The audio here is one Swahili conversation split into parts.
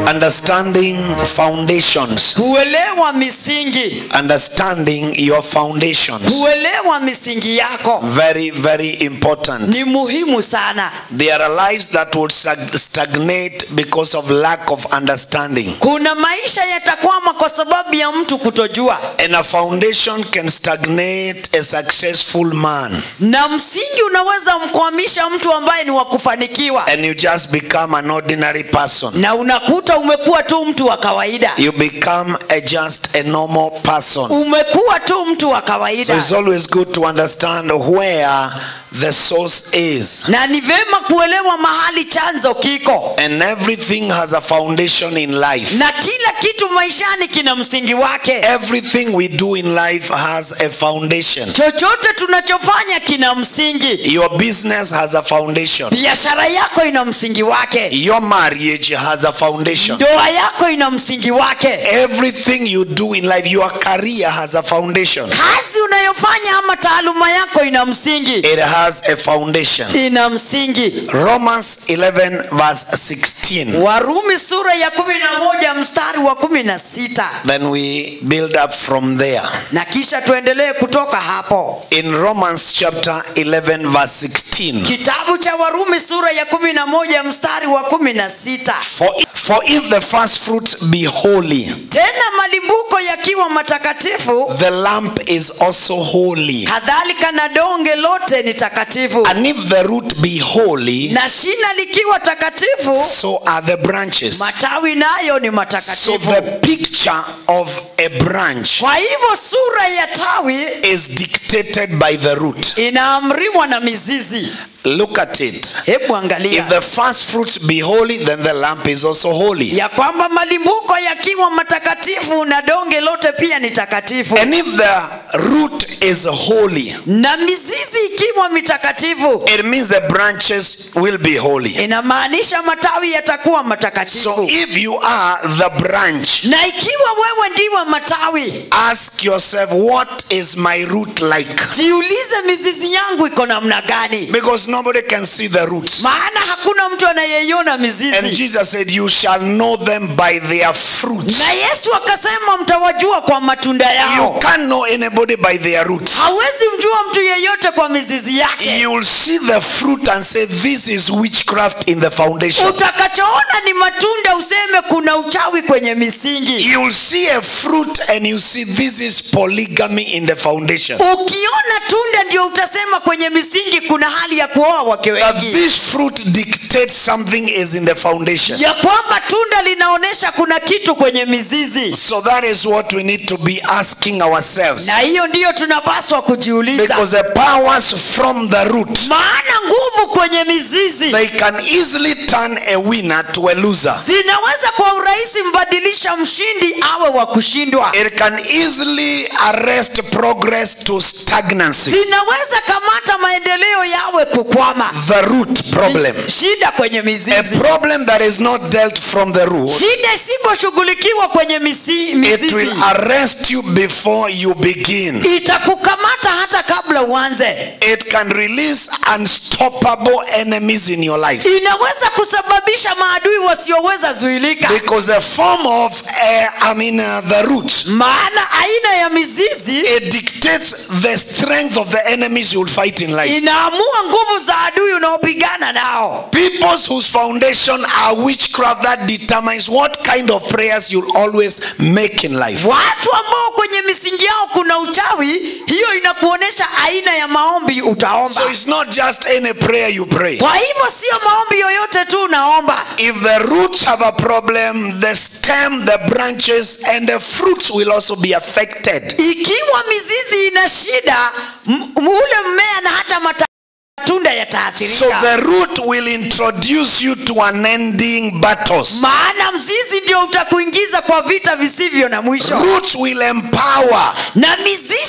Understanding foundations. kuelewa misingi Understanding your foundations. kuelewa misingi yako Very, very important. ni muhimu sana There are lives that will stag- stagnate because of lack of understanding. kuna maisha yatakwama kwa sababu ya mtu kutojua And a foundation can stagnate a successful man. na msingi unaweza mkwamisha mtu ambaye ni wa kufanikiwa And you just become an ordinary person. na unakuta umekuwa tu mtu wa kawaida You become a just a normal person. umekuwa tu mtu wa So kawaida it's always good to understand where the source is. na ni vema kuelewa mahali chanzo kiko And everything has a foundation in life. na kila kitu maishani kina msingi wake Everything we do in life has a foundation. chochote tunachofanya kina msingi Your business has a foundation. biashara yako ina msingi wake Your marriage has a foundation. ndoa yako ina msingi wake Everything you do in life, your career has a foundation. kazi unayofanya ama taaluma yako ina msingi It has a foundation. ina msingi Romans 11, verse 16. warumi sura ya kumi na moja mstari wa kumi na sita Then we build up from there. na kisha tuendelee kutoka hapo In Romans chapter 11, verse 16. kitabu cha warumi sura ya kumi na moja mstari wa kumi na sita For, for if the first fruits be holy, tena malimbuko yakiwa matakatifu the lamp is also holy. kadhalika na donge lote ni takatifu And if the root be holy, na shina likiwa takatifu so are the branches. matawi nayo ni So matakatifu the picture of a branch kwa hivyo sura ya tawi is dictated by the root. inaamriwa na mizizi Look at it. hebu angalia If the first fruits be holy, then the lamp is also holy. ya kwamba malimbuko yakiwa matakatifu na donge lote pia ni takatifu And if the root is holy, na mizizi ikiwa mitakatifu it means the branches will be holy. inamaanisha matawi yatakuwa So matakatifu if you are the branch, na ikiwa wewe ndiwe matawi ask yourself, what is my root like? jiulize mizizi yangu iko namna gani Because nobody can see the roots. maana hakuna mtu anayeiona And mizizi Jesus said, You shall know them by their fruits. na yesu akasema mtawajua kwa matunda You yao can't know anybody by their roots. hawezi mjua mtu yeyote kwa mizizi yake You'll see the fruit and say, This is witchcraft in the foundation. utakachoona ni matunda useme kuna uchawi kwenye misingi You'll see a fruit and you see this is polygamy in the foundation. ukiona tunda ndio utasema kwenye misingi kuna hali ya kuoa wake That wengi this fruit dictates something is in the foundation. ya kwamba tunda linaonyesha kuna kitu kwenye mizizi So that is what we need to be asking ourselves. na hiyo ndiyo tunapaswa kujiuliza Because the powers from the root, maana nguvu kwenye mizizi they can easily turn a winner to a loser. zinaweza kwa urahisi mbadilisha mshindi awe wa kushindwa It can easily arrest progress to stagnancy. zinaweza kamata maendeleo yawe kukwama The root problem. shida kwenye A mizizi problem that is not dealt from the root, shida isiposhughulikiwa kwenye misi, it mizizi will arrest you before you begin. itakukamata hata kabla uanze It can release unstoppable enemies in your life. inaweza kusababisha maadui wasioweza zuilika Because the form of, uh, I mean, uh, the root, maana aina ya mizizi it dictates the strength of the enemies you will fight in life. inaamua nguvu za adui unaopigana nao Peoples whose foundation are witchcraft that determines what kind of prayers you'll always make in life. watu ambao kwenye misingi yao kuna uchawi hiyo inakuonyesha aina ya maombi utaomba So it's not just any prayer you pray. kwa hivyo sio maombi yoyote tu unaomba If the roots have a problem, the stem, the branches, and the fruits will also be affected. ikiwa mizizi ina shida m- ule mmea na hata mata- matunda So yataathirika the root will introduce you to unending battles. maana mzizi ndio utakuingiza kwa vita visivyo na mwisho Roots will empower. na mizizi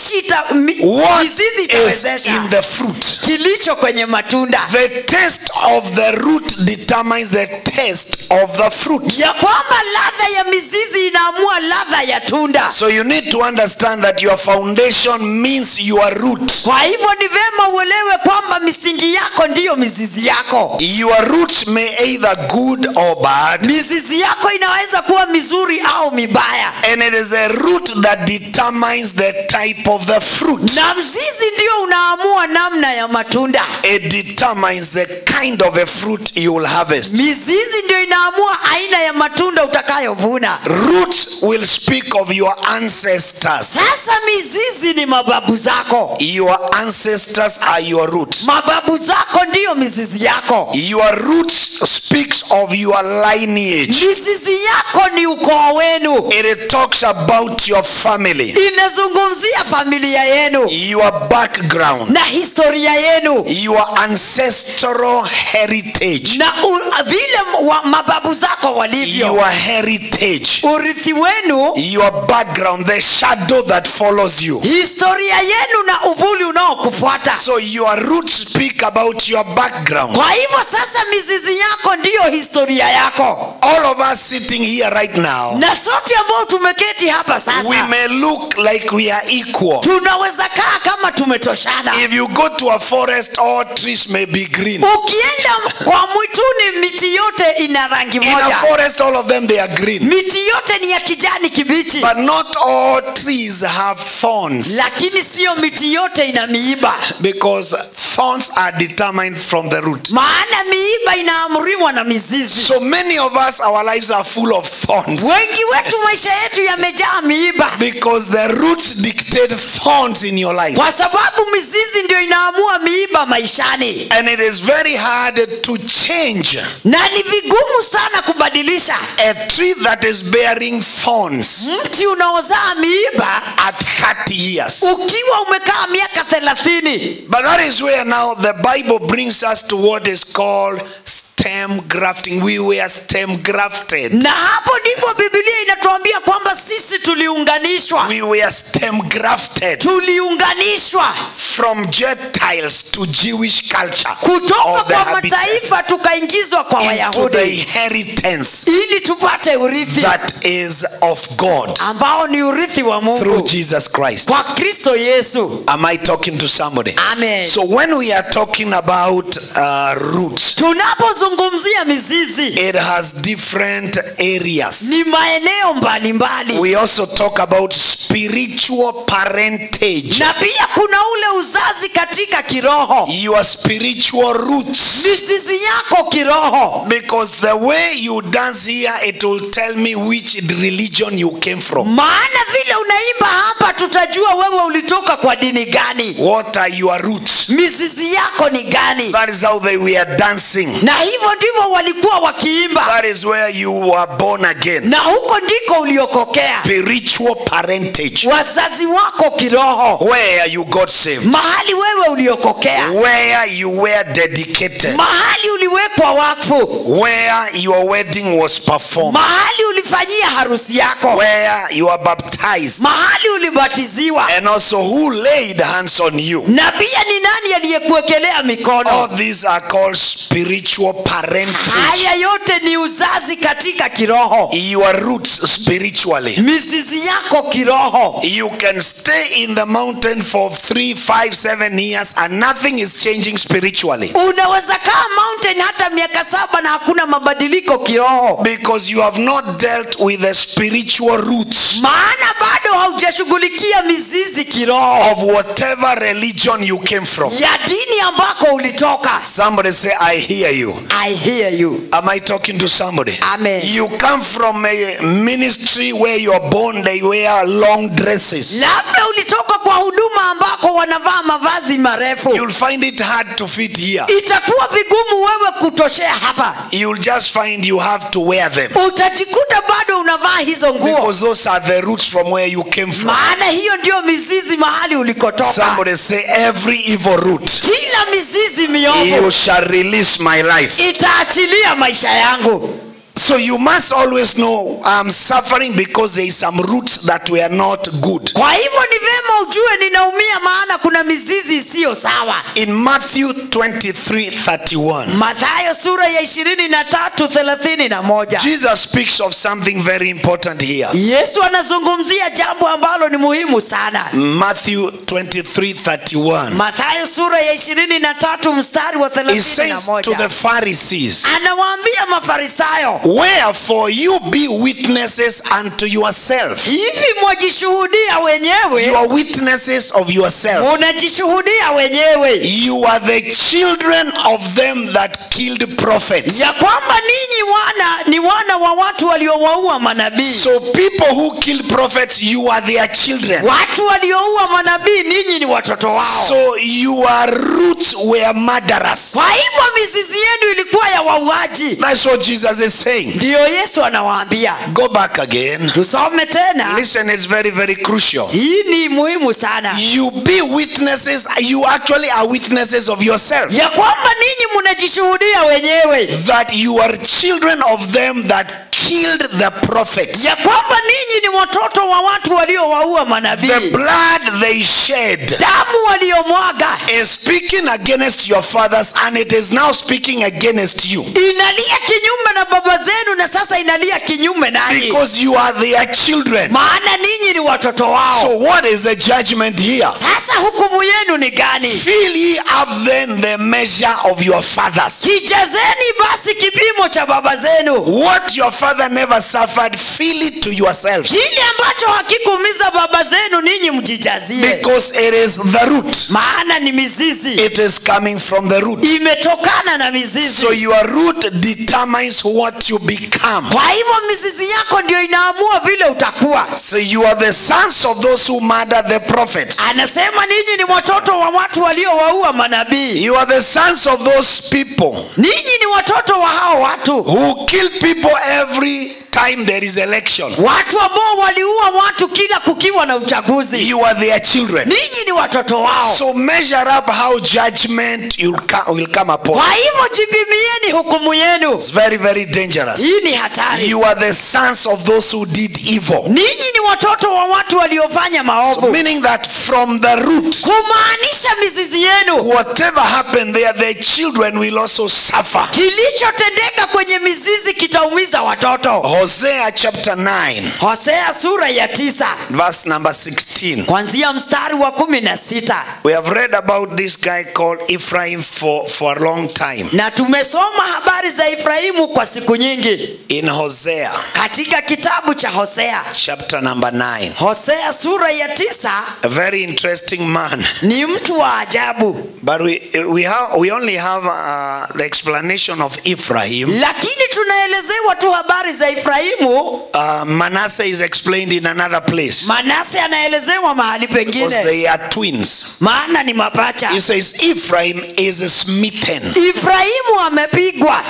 matashi ita, mi, what mizizi is itawezesha in the fruit. kilicho kwenye matunda The taste of the root determines the taste of the fruit. ya kwamba ladha ya mizizi inaamua ladha ya tunda So you need to understand that your foundation means your root. kwa hivyo ni vema uelewe kwamba misingi yako ndiyo mizizi yako Your roots may either good or bad, mizizi yako inaweza kuwa mizuri au mibaya and it is the root that determines the type of the fruit. na mzizi ndio unaamua namna ya matunda It determines the kind of a fruit you will harvest. mizizi ndio inaamua aina ya matunda utakayovuna Roots will speak of your ancestors. sasa mizizi ni mababu zako Your ancestors are your roots. mababu zako ndiyo mizizi yako Your roots speaks of your lineage. mizizi yako ni ukoo wenu It talks about your family, inazungumzia familia yenu your background, na historia yenu your ancestral heritage, na u, vile wa, mababu zako walivyo your heritage, urithi wenu your background, the shadow that follows you. historia yenu na uvuli unaokufuata So your roots speak about your background. kwa hivyo sasa mizizi yako ndiyo historia yako All of us sitting here right now, na sote ambao tumeketi hapa we sasa may look like we are equal. tunaweza kaa kama tumetoshana If you go to a forest, all trees may be green. ukienda kwa mwituni miti yote ina rangi In a moja forest, all of them they are green. miti yote ni ya kijani kibichi But not all trees have thorns lakini siyo miti yote ina miiba because thorns are determined from the root. maana miiba inaamriwa na mizizi So many of us, our lives are full of thorns wengi wetu maisha yetu yamejaa miiba because the roots dictate thorns in your life. kwa sababu mizizi ndio inaamua miiba maishani And it is very hard to change na ni vigumu sana kubadilisha a tree that is bearing thorns mti unaozaa miiba at 30 years. ukiwa umekaa miaka thelathini But that is where now the Bible brings us to what is called stem grafting. We were stem grafted. na hapo ndipo bibilia inatuambia kwamba sisi tuliunganishwa We were stem grafted tuliunganishwa from Gentiles to Jewish culture kutoka of the kwa habitat mataifa tukaingizwa kwa into the wayahudi inheritance ili tupate urithi that is of God ambao ni urithi wa through mungu Jesus Christ. kwa kristo yesu Am I talking to somebody? amen So when we are talking about uh, roots, tunapozungumzia mizizi it has different areas. ni maeneo mbalimbali We also talk about spiritual parentage. na pia kuna ule uzazi katika kiroho Your spiritual roots. mizizi yako kiroho Because the way you dance here, it will tell me which religion you came from. maana vile unaimba hapa tutajua wewe ulitoka kwa dini gani What are your roots? mizizi yako ni gani That is how they were dancing. na hivyo ndivyo walikuwa wakiimba That is where you were born again. na huko ndiko uliokokea Spiritual parentage. wazazi wako kiroho Where you got saved. mahali wewe uliokokea Where you were dedicated. mahali uliwekwa wakfu Where your wedding was performed. mahali ulifanyia harusi yako Where you are baptized. mahali ulibatiziwa And also who laid hands on you. na pia ni nani aliyekuwekelea mikono All these are called spiritual parentage. haya yote ni uzazi katika kiroho Your roots spiritually. mizizi yako kiroho You can stay in the mountain for three, five, seven years and nothing is changing spiritually. unaweza kaa mountain hata miaka saba na hakuna mabadiliko kiroho Because you have not dealt with the spiritual roots maana bado haujashughulikia mizizi kiroho of whatever religion you came from. ya dini ambako ulitoka Somebody say, I hear you. i hear you Am I talking to somebody? Amen. You come from a ministry where you're born, they wear long dresses. labda ulitoka kwa huduma ambako wanavaa mavazi marefu You'll find it hard to fit here. itakuwa vigumu wewe kutoshea hapa You'll just find you have to wear them. utajikuta bado unavaa hizo nguo Because those are the roots from where you came from. maana hiyo ndio mizizi mahali ulikotoka Somebody say, every evil root, kila mizizi you miovu shall release my life. itaachilia maisha yangu So you must always know I'm suffering because there is some roots that were not good. kwa hivyo ni vyema ujue ninaumia maana kuna mizizi isiyo sawa In Matthew 23 31, mathayo sura ya ishirini na tatu thelathini na moja Jesus speaks of something very important here. yesu anazungumzia jambo ambalo ni muhimu sana Matthew 23 31. mathayo sura ya ishirini na tatu mstari wa He thelathini na says to the moja Pharisees, anawaambia mafarisayo Wherefore you be witnesses unto yourself. hivi mwajishuhudia wenyewe You are witnesses of yourself. munajishuhudia wenyewe You are the children of them that killed prophets. ya kwamba ninyi wana ni wana wa watu waliowaua manabii So people who kill prophets, you are their children. watu walioua manabii ninyi ni watoto wao So your roots were murderers. kwa hivyo mizizi yenu ilikuwa ya wauaji That's what Jesus is saying. ndiyo yesu anawaambia Go back again. tusome tena Listen, it's very, very crucial. hii ni muhimu sana You be witnesses, you actually are witnesses of yourself. ya kwamba ninyi mnajishuhudia wenyewe That you are children of them that killed the prophets. ya kwamba ninyi ni watoto wa watu waliowaua The manabii blood they shed damu waliomwaga is speaking against your fathers and it is now speaking against you. inalia kinyume na baba zenu na sasa inalia kinyume nanyi Because you are their children. maana ninyi ni watoto wao So what is the judgment here? sasa hukumu yenu ni gani Fill ye up then the measure of your fathers. kijazeni basi kipimo cha baba zenu What your father never suffered, fill it to yourselves. kile ambacho hakikuumiza baba zenu ninyi mjijazie Because it is the root. maana ni mizizi It is coming from the root. imetokana na mizizi So your root determines what you become. kwa hivyo mizizi yako ndio inaamua vile utakuwa So you are the sons of those who murder the prophets. anasema ninyi ni watoto wa watu waliowaua manabii You are the sons of those people ninyi ni watoto wa hao watu who kill people every time there is election. watu ambao waliua watu kila kukiwa na uchaguzi You are their children. ninyi ni watoto wao So measure up how judgment you'll co- will come upon. kwa hivyo jipimieni hukumu yenu It's very, very dangerous. hii ni hatari You are the sons of those who did evil. ninyi ni watoto wa watu waliofanya So maovu meaning that from the root, kumaanisha mizizi yenu whatever happened there, the children will also suffer. kilichotendeka kwenye mizizi kitaumiza watoto Hosea chapter 9, hosea sura ya tisa verse number 16. kwanzia mstari wa kumi na sita We have read about this guy called Ephraim for, for a long time na tumesoma habari za efraimu kwa siku nyingi in Hosea katika kitabu cha hosea chapter number 9. hosea sura ya tisa A very interesting man. ni mtu wa ajabu But we, we, have, we only have uh, the explanation of Ephraim. lakini tunaelezewa tu habari za efraimu Uh, Manasseh is explained in another place manase anaelezewa mahali because pengine they are twins. maana ni mapacha He says Ephraim is smitten. efraimu amepigwa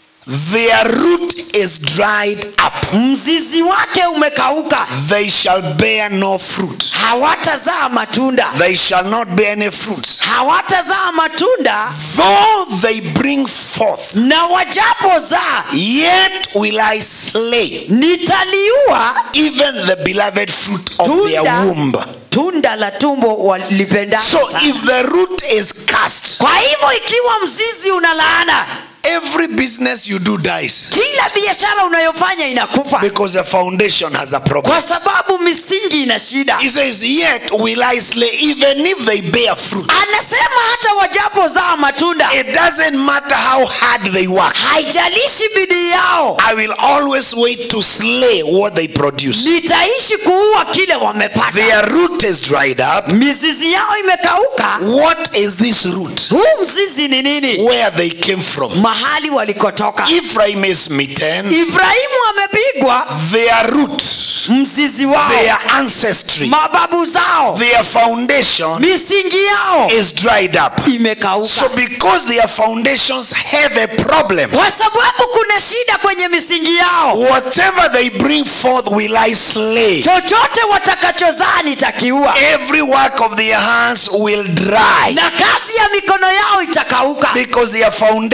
Their root is dried up. mzizi wake umekauka They shall bear no fruit. hawatazaa matunda They shall not bear any fruits. hawatazaa matunda Though they bring forth, na wajapozaa yet will I slay nitaliua even the beloved fruit of their Tunda. womb. tunda la tumbo walipendalo So sana. if the root is cast, kwa hivyo ikiwa mzizi una laana every business you do dies kila biashara unayofanya inakufa because the foundation has a problem. kwa sababu misingi ina shida He says, Yet will I slay even if they bear fruit. anasema hata wajapozaa matunda It doesn't matter how hard they work. haijalishi bidii yao I will always wait to slay what they produce. nitaishi kuua kile wamepata Their root is dried up. mizizi yao imekauka What is this root? huu mzizi ni nini Where they came from. mahali walikotoka Ephraim is smitten. ibrahimu amepigwa Their root, mzizi wao their ancestry, mababu zao their foundation misingi yao is dried up. imekauka So because their foundations have a problem, kwa sababu kuna shida kwenye misingi yao whatever they bring forth will I slay. chochote watakachozaa nitakiua Every work of their hands will dry na kazi ya mikono yao itakauka because their foundation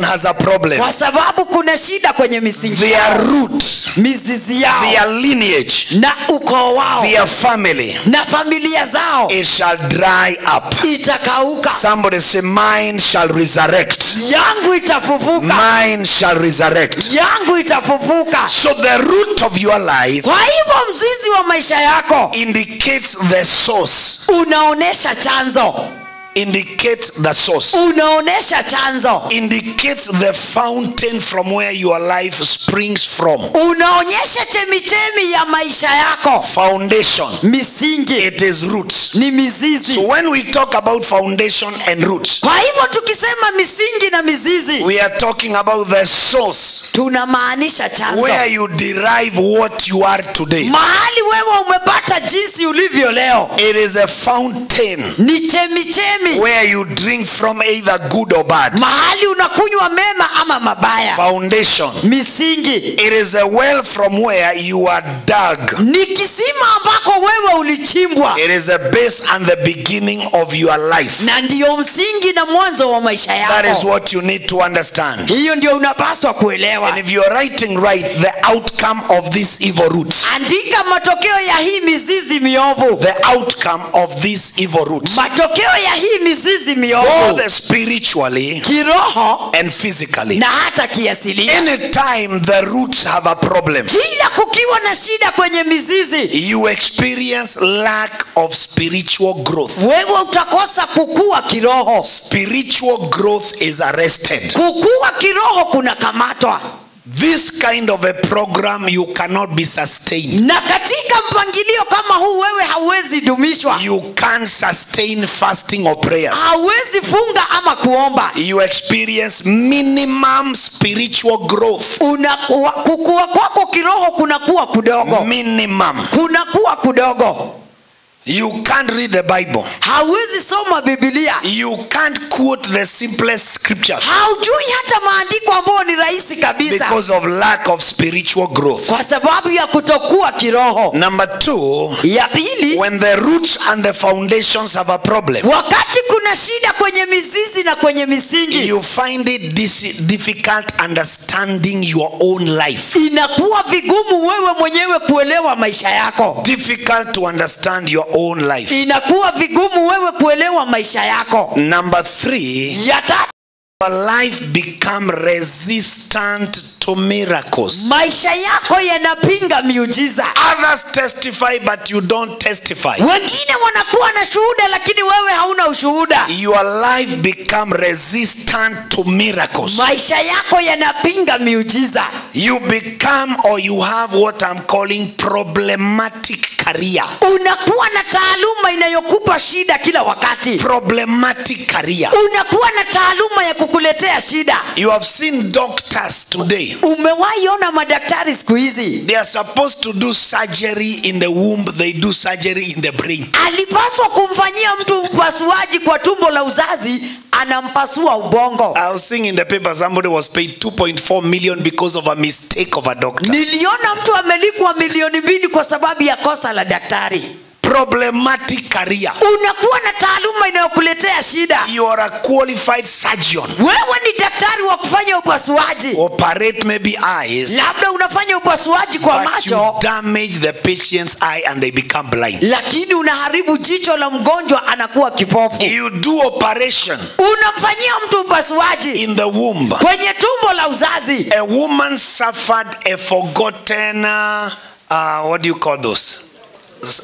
has a problem. kwa sababu kuna shida kwenye misingi Their yao root, mizizi yao their lineage, na ukoo wao their family, na familia zao it shall dry up. itakauka Somebody say, Mine shall resurrect. yangu itafufuka Mine shall resurrect. yangu itafufuka So the root of your life kwa hivyo mzizi wa maisha yako indicates the source. unaonesha chanzo Indicates the source. unaonesha chanzo Indicates the fountain from where your life springs from. unaonyesha chemichemi ya maisha yako Foundation. misingi It is roots. ni mizizi So when we talk about foundation and roots, kwa hivyo tukisema misingi na mizizi we are talking about the source tunamaanisha chanzo where you derive what you are today. mahali wewe umepata jinsi ulivyo leo It is a fountain ni chemichemi where you drink from either good or bad. mahali unakunywa mema ama mabaya Foundation. misingi It is a well from where you are dug. ni kisima ambako wewe ulichimbwa It is the base and the beginning of your life. na ndiyo msingi na mwanzo wa maisha That is yako what you need to understand. hiyo ndio unapaswa kuelewa And if you're writing right, the outcome of these evil roots, andika matokeo ya hii mizizi miovu the outcome of these evil roots, matokeo ya hii mizizi miovu both spiritually kiroho and physically. na hata kiasilia Anytime the roots have a problem, kila kukiwa na shida kwenye mizizi you experience lack of spiritual growth. wewe utakosa kukua kiroho Spiritual growth is arrested. kukua kiroho kunakamatwa This kind of a program you cannot be sustained. na katika mpangilio kama huu wewe hauwezi dumishwa You can't sustain fasting or prayers. hauwezi funga ama kuomba You experience minimum spiritual growth. Unakuwa, kukua kwako kiroho kunakuwa kudogo Minimum. kunakuwa kudogo You can't read the Bible. hauwezi soma bibilia You can't quote the simplest scriptures haujui hata maandiko ambayo ni rahisi kabisa because of lack of spiritual growth. kwa sababu ya kutokuwa kiroho Number two, ya pili when the roots and the foundations have a problem, wakati kuna shida kwenye mizizi na kwenye misingi you find it dis- difficult understanding your own life. inakuwa vigumu wewe mwenyewe kuelewa maisha yako Difficult to understand your own life. inakuwa vigumu wewe kuelewa maisha yako Number three, ya tatu your life become resistant to miracles. maisha yako yanapinga miujiza Others testify, but you don't testify. wengine wanakuwa na shuhuda lakini wewe hauna ushuhuda Your life become resistant to miracles. maisha yako yanapinga miujiza You become or you have what I'm calling problematic career. unakuwa na taaluma inayokupa shida kila wakati Problematic career. unakuwa na taaluma ya kukuletea shida You have seen doctors today. umewahi ona madaktari siku hizi They are supposed to do surgery in the womb, they do surgery in the brain. alipaswa kumfanyia mtu upasuaji kwa tumbo la uzazi anampasua ubongo I was seeing in the paper somebody was paid 2.4 million because of a mistake of a doctor. niliona mtu amelipwa milioni mbili kwa sababu ya kosa la daktari Problematic career. unakuwa na taaluma inayokuletea shida You are a qualified surgeon. wewe ni daktari wa kufanya upasuaji Operate maybe eyes, labda unafanya upasuaji kwa but you macho damage the patient's eye and they become blind. lakini unaharibu jicho la mgonjwa anakuwa kipofu You do operation unamfanyia mtu upasuaji in the womb. kwenye tumbo la uzazi A woman suffered a forgotten, uh, uh, what do you call those? S-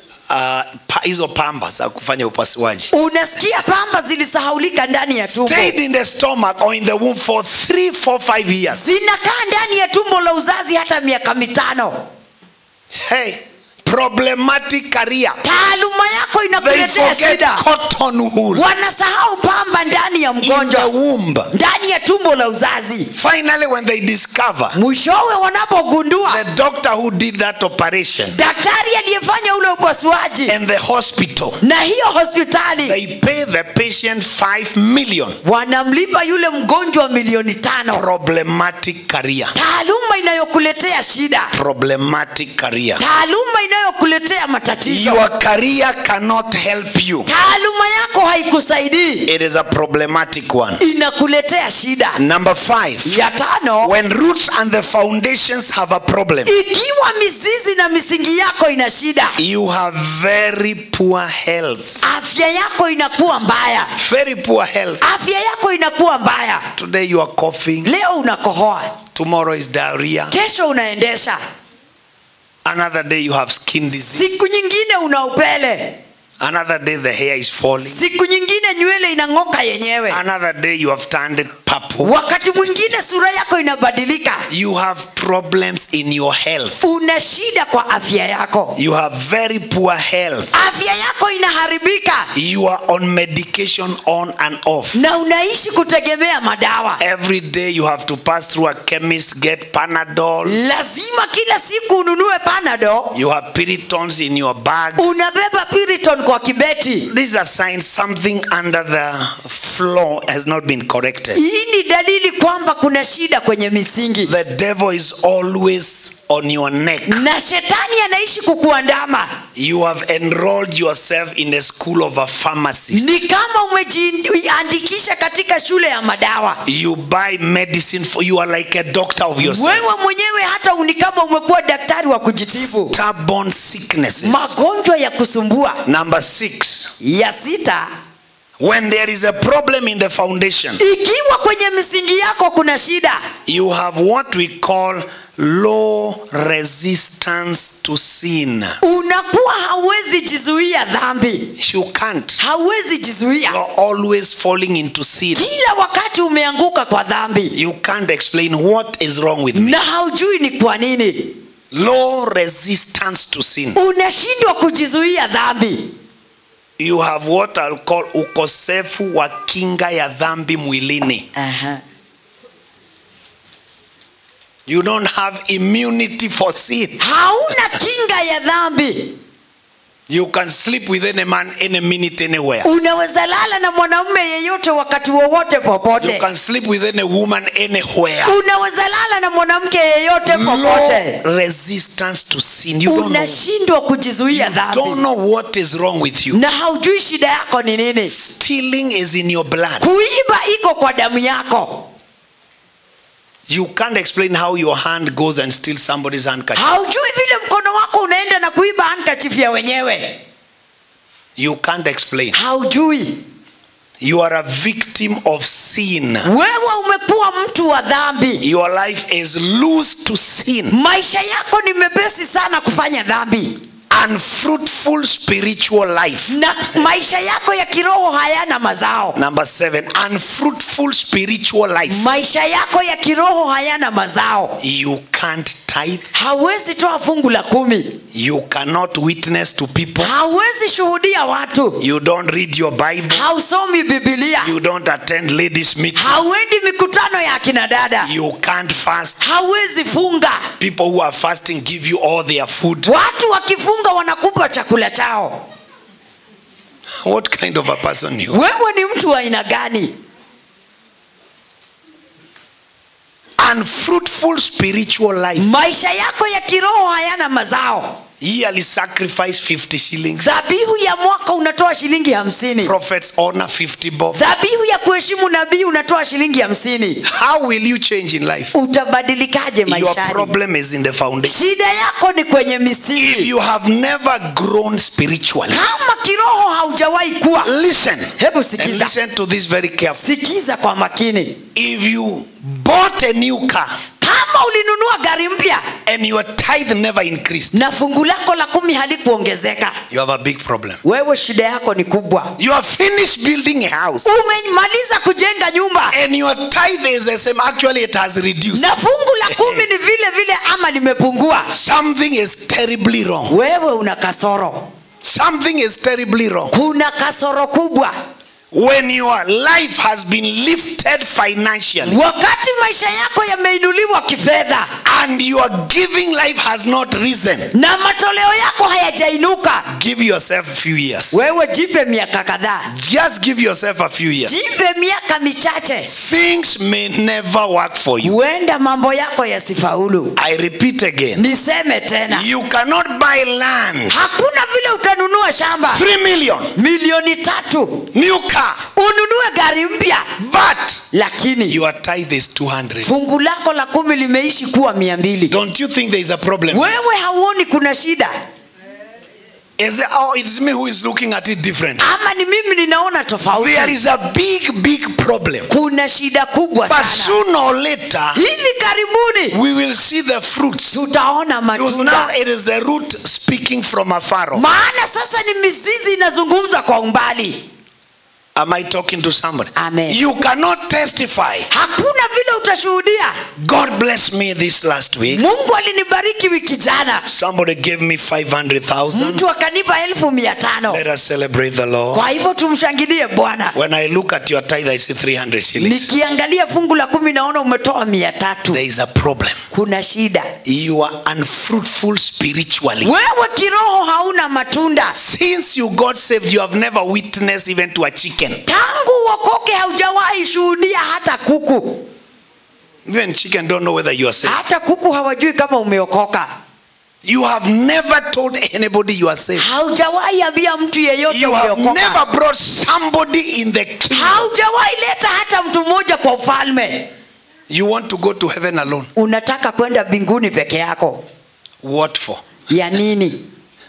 Uh, pa- hizo pamba za kufanya upasuaji unasikia pamba zilisahaulika ndani ya tumbo stayed in the stomach or in the womb for three, four, five years. zinakaa ndani ya tumbo la uzazi hata miaka mitano Hey, problematic career. taaluma yako They inakuletea forget shida cotton wool wanasahau pamba ndani ya in the mgonjwa womb. ndani ya tumbo la uzazi Finally, when they discover mwishowe wanapogundua the doctor who did that operation daktari aliyefanya ule upasuaji and the hospital, na hiyo hospitali they pay the patient five million. wanamlipa yule mgonjwa milioni tano Problematic career. taaluma inayokuletea shida Problematic career. taaluma inayokuletea matatizo Your career cannot not help you. taaluma yako haikusaidii It is a problematic one. inakuletea shida Number five, ya tano when roots and the foundations have a problem, ikiwa mizizi na misingi yako ina shida you have very poor health. afya yako inakuwa mbaya Very poor health. afya yako inakuwa mbaya Today you are coughing, leo unakohoa tomorrow is diarrhea, kesho unaendesha another day you have skin disease, siku nyingine una upele another day the hair is falling, siku nyingine nywele inang'oka yenyewe another day you have turned it purple. wakati mwingine sura yako inabadilika You have problems in your health. una shida kwa afya yako You have very poor health. afya yako inaharibika You are on medication on and off. na unaishi kutegemea madawa Every day you have to pass through a chemist, get Panadol. lazima kila siku ununue panado You have Piritons in your bag. unabeba piriton kwa kibeti These are signs something under the floor has not been corrected. hii ni dalili kwamba kuna shida kwenye misingi The devil is always on your neck. na shetani anaishi kukuandama You have enrolled yourself in the school of a pharmacist. ni kama umejiandikisha katika shule ya madawa You buy medicine for you are like a doctor of yourself. wewe mwenyewe hata ni kama umekuwa daktari wa kujitibu Stubborn sicknesses. magonjwa ya kusumbua Number six. ya sita When there is a problem in the foundation, ikiwa kwenye misingi yako kuna shida you have what we call low resistance to sin. unakuwa hauwezi jizuia dhambi You can't. hauwezi jizuia You're always falling into sin. kila wakati umeanguka kwa dhambi You can't explain what is wrong with me. na haujui ni kwa nini Low resistance to sin. unashindwa kujizuia dhambi You have what I'll call ukosefu wa kinga ya dhambi mwilini. Aha. You don't have immunity for sin. hauna kinga ya dhambi You can sleep with any man any minute anywhere. unaweza lala na mwanamume yeyote wakati wowote You popote can sleep with any woman anywhere. unaweza lala na mwanamke yeyote popote Low resistance to sin. You don't know, unashindwa kujizuia don't dhambi know what is wrong with you. na haujui shida yako ni nini Stealing is in your blood. kuiba iko kwa damu yako You can't explain how your hand goes and steals somebody's handkerchief. haujui vile mkono wako unaenda na kuiba handkerchief ya wenyewe You can't explain. haujui You are a victim of sin. wewe umekuwa mtu wa dhambi Your life is loose to sin. maisha yako ni mepesi sana kufanya dhambi Unfruitful spiritual life. na maisha yako ya kiroho hayana mazao Number seven, unfruitful spiritual life. maisha yako ya kiroho hayana mazao You can't tithe. hauwezi toa fungu la kumi You cannot witness to people. hauwezi shuhudia watu You don't read your Bible. hausomi bibilia You don't attend ladies' meeting. hauendi mikutano ya akina dada You can't fast. hauwezi funga People who are fasting give you all their food. watu wakifunga wanakupa chakula chao What kind of a person you? wewe ni mtu wa aina gani Unfruitful spiritual life. maisha yako ya kiroho hayana mazao Yearly sacrifice 50 shillings. dhabihu ya mwaka unatoa shilingi hamsini Prophets honor 50 bob. dhabihu ya kuheshimu nabii unatoa shilingi hamsini How will you change in life? utabadilikaje Your maishani problem is in the foundation. shida yako ni kwenye If misingi you have never grown spiritually, kama kiroho haujawahi kuwa listen. hebu And sikiza listen to this very carefully. sikiza kwa makini If you bought a new car kama ulinunua gari mpya and your tithe never increased, na fungu lako la kumi halikuongezeka you have a big problem. wewe shida yako ni kubwa You have finished building a house umemaliza kujenga nyumba and your tithe is the same. Actually, it has reduced. na fungu la kumi ni vile vile ama limepungua Something is terribly wrong. wewe una kasoro Something is terribly wrong. kuna kasoro kubwa when your life has been lifted financially wakati maisha yako yameinuliwa kifedha and your giving life has not risen, na matoleo yako hayajainuka give yourself a few years. wewe jipe miaka kadhaa Just give yourself a few years. jipe miaka michache Things may never work for you. huenda mambo yako yasifaulu I repeat again. niseme tena You cannot buy land. hakuna vile utanunua shamba 3 million. milioni tatu New car. ununue gari mpya But lakini your tithe is 200. fungu lako la kumi limeishi kuwa mia mbili Don't you think there is a problem? wewe hauoni kuna shida Is it, oh, it's me who is looking at it different. ama ni mimi ninaona tofauti There is a big, big problem. kuna shida kubwa But sana sooner or later, hivi karibuni we will see the fruits. tutaona Because now matunda it is the root speaking from afar. off. maana sasa ni mizizi inazungumza kwa umbali Am I talking to somebody? Amen. You cannot testify. hakuna vile utashuhudia God blessed me this last week. mungu alinibariki wiki jana Somebody gave me 500,000. mtu akanipa elfu mia tano Let us celebrate the Lord. kwa hivyo tumshangilie bwana When I look at your tithe, I see 300 shillings. nikiangalia fungu la kumi naona umetoa mia tatu There is a problem. kuna shida You are unfruitful spiritually. wewe kiroho hauna matunda Since you got saved, you have never witnessed even to a chicken. tangu uokoke haujawahi shuhudia hata kuku Even chicken don't know whether you are saved. hata kuku hawajui kama umeokoka You have never told anybody you are saved. haujawahi ambia mtu yeyote You have umeokoka never brought somebody in the kingdom. haujawahi leta hata mtu mmoja kwa ufalme You want to go to heaven alone. unataka kwenda mbinguni peke yako What for? ya nini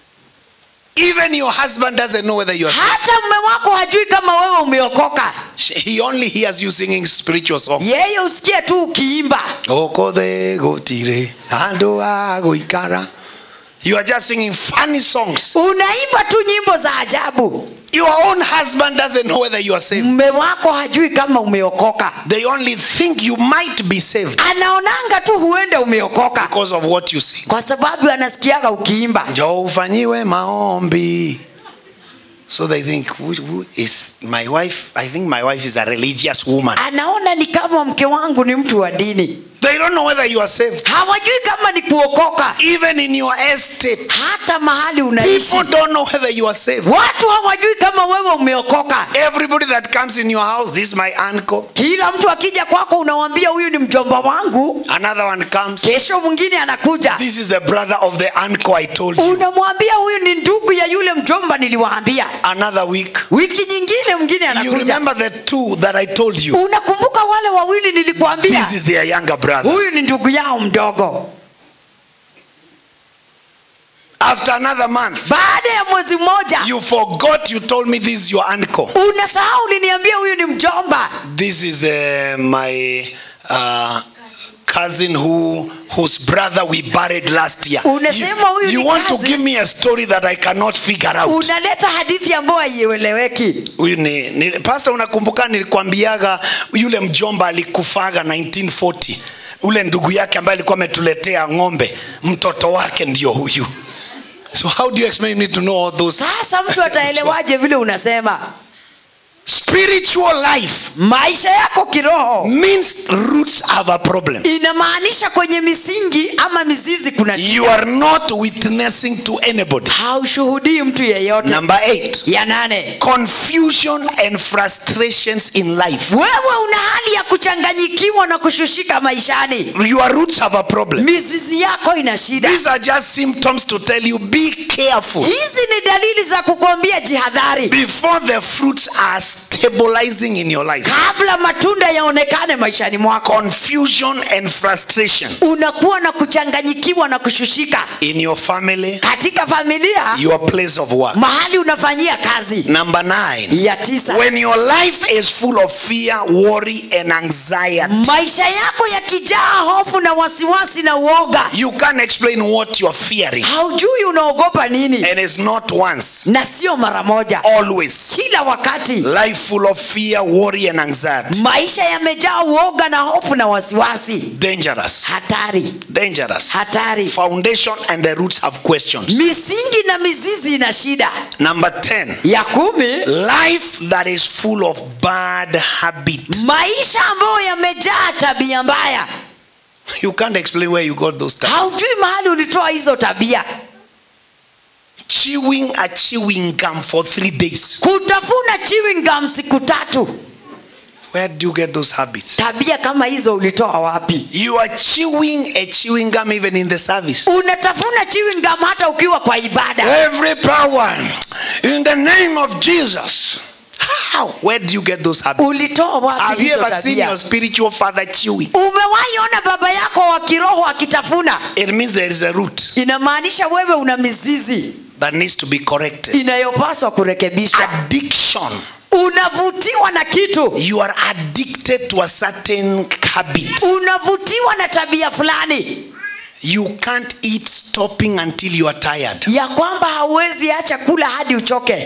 Even your husband doesn't know whether you are saved. hata mme wako hajui kama wewe umeokoka He only hears you singing spiritual songs. yeye usikie tu ukiimba Okothe gotire, andu a guikara. You are just singing funny songs. unaimba tu nyimbo za ajabu Your own husband doesn't know whether you are saved. mme wako hajui kama umeokoka They only think you might be saved anaonanga tu huenda umeokoka because of what you sing. kwa sababu anasikiaga ukiimba Njoo ufanyiwe maombi. So they think, who, who is my wife? I think my wife is a religious woman. anaona ni kama mke wangu ni mtu wa dini They don't know whether you are saved. hawajui kama ni kuokoka Even in your estate, hata mahali unaishi people don't know whether you are saved. watu hawajui kama wewe umeokoka Everybody that comes in your house, this is my uncle. kila mtu akija kwako unawambia huyu ni mjomba wangu Another one comes. kesho mwingine anakuja This is the brother of the uncle I told you. unamwambia huyu ni ndugu ya yule mjomba niliwaambia Another week. wiki nyingine mwingine You anakuja remember the two that I told you. unakumbuka wale wawili nilikuambia This is their younger brother. huyu ni ndugu yao mdogo After another month, baada ya mwezi mmoja you forgot you told me this is your uncle. unasahau uliniambia huyu ni mjomba This is uh, my uh, cousin who whose brother we buried last year. Unasema huyu you ni want to cousin? give me a story that I cannot figure out. unaleta hadithi ambayo haieleweki Huyu ni, ni pastor, unakumbuka nilikwambiaga yule mjomba alikufaga 1940 ule ndugu yake ambaye alikuwa ametuletea ng'ombe, mtoto wake ndio huyu. So how do you expect me to know all those? sasa mtu ataelewaje vile unasema Spiritual life maisha yako kiroho means roots have a problem. inamaanisha kwenye misingi ama mizizi kuna shida. You are not witnessing to anybody. haushuhudii mtu yeyote Number eight, ya nane confusion and frustrations in life. wewe una hali ya kuchanganyikiwa na kushushika maishani Your roots have a problem. mizizi yako ina shida These are just symptoms to tell you be careful hizi ni dalili za kukwambia jihadhari before the fruits are stabilizing in your life. kabla matunda yaonekane maishani mwako Confusion and frustration unakuwa na kuchanganyikiwa na kushushika in your family, katika familia your place of work. mahali unafanyia kazi Number nine, ya tisa when your life is full of fear, worry, and anxiety, maisha yako yakijaa hofu na wasiwasi na uoga you can't explain what you're fearing. haujui unaogopa nini And it's not once, na sio mara moja always. kila wakati Life full of fear, worry, and anxiety. maisha yamejaa uoga na hofu na wasiwasi Dangerous. hatari Dangerous. hatari Foundation and the roots have questions. misingi na mizizi ina shida Number 10. ya kumi Life that is full of bad habits. maisha ambayo yamejaa tabia mbaya You can't explain where you got those tabia. haujui mahali ulitoa hizo tabia Chewing a chewing gum for three days. kutafuna chewing gum siku tatu Where do you get those habits? tabia kama hizo ulitoa wapi You are chewing a chewing gum even in the service. unatafuna chewing gum hata ukiwa kwa ibada Every power in the name of Jesus. How? Where do you get those habits? ulitoa wapi Have you hizo ever seen tabia your spiritual father chewing? umewahi ona baba yako wa kiroho akitafuna It means there is a root inamaanisha wewe una mizizi that needs to be corrected. inayopaswa kurekebishwa Addiction. unavutiwa na kitu You are addicted to a certain habit. unavutiwa na tabia fulani You can't eat stopping until you are tired. ya kwamba hauwezi acha kula hadi uchoke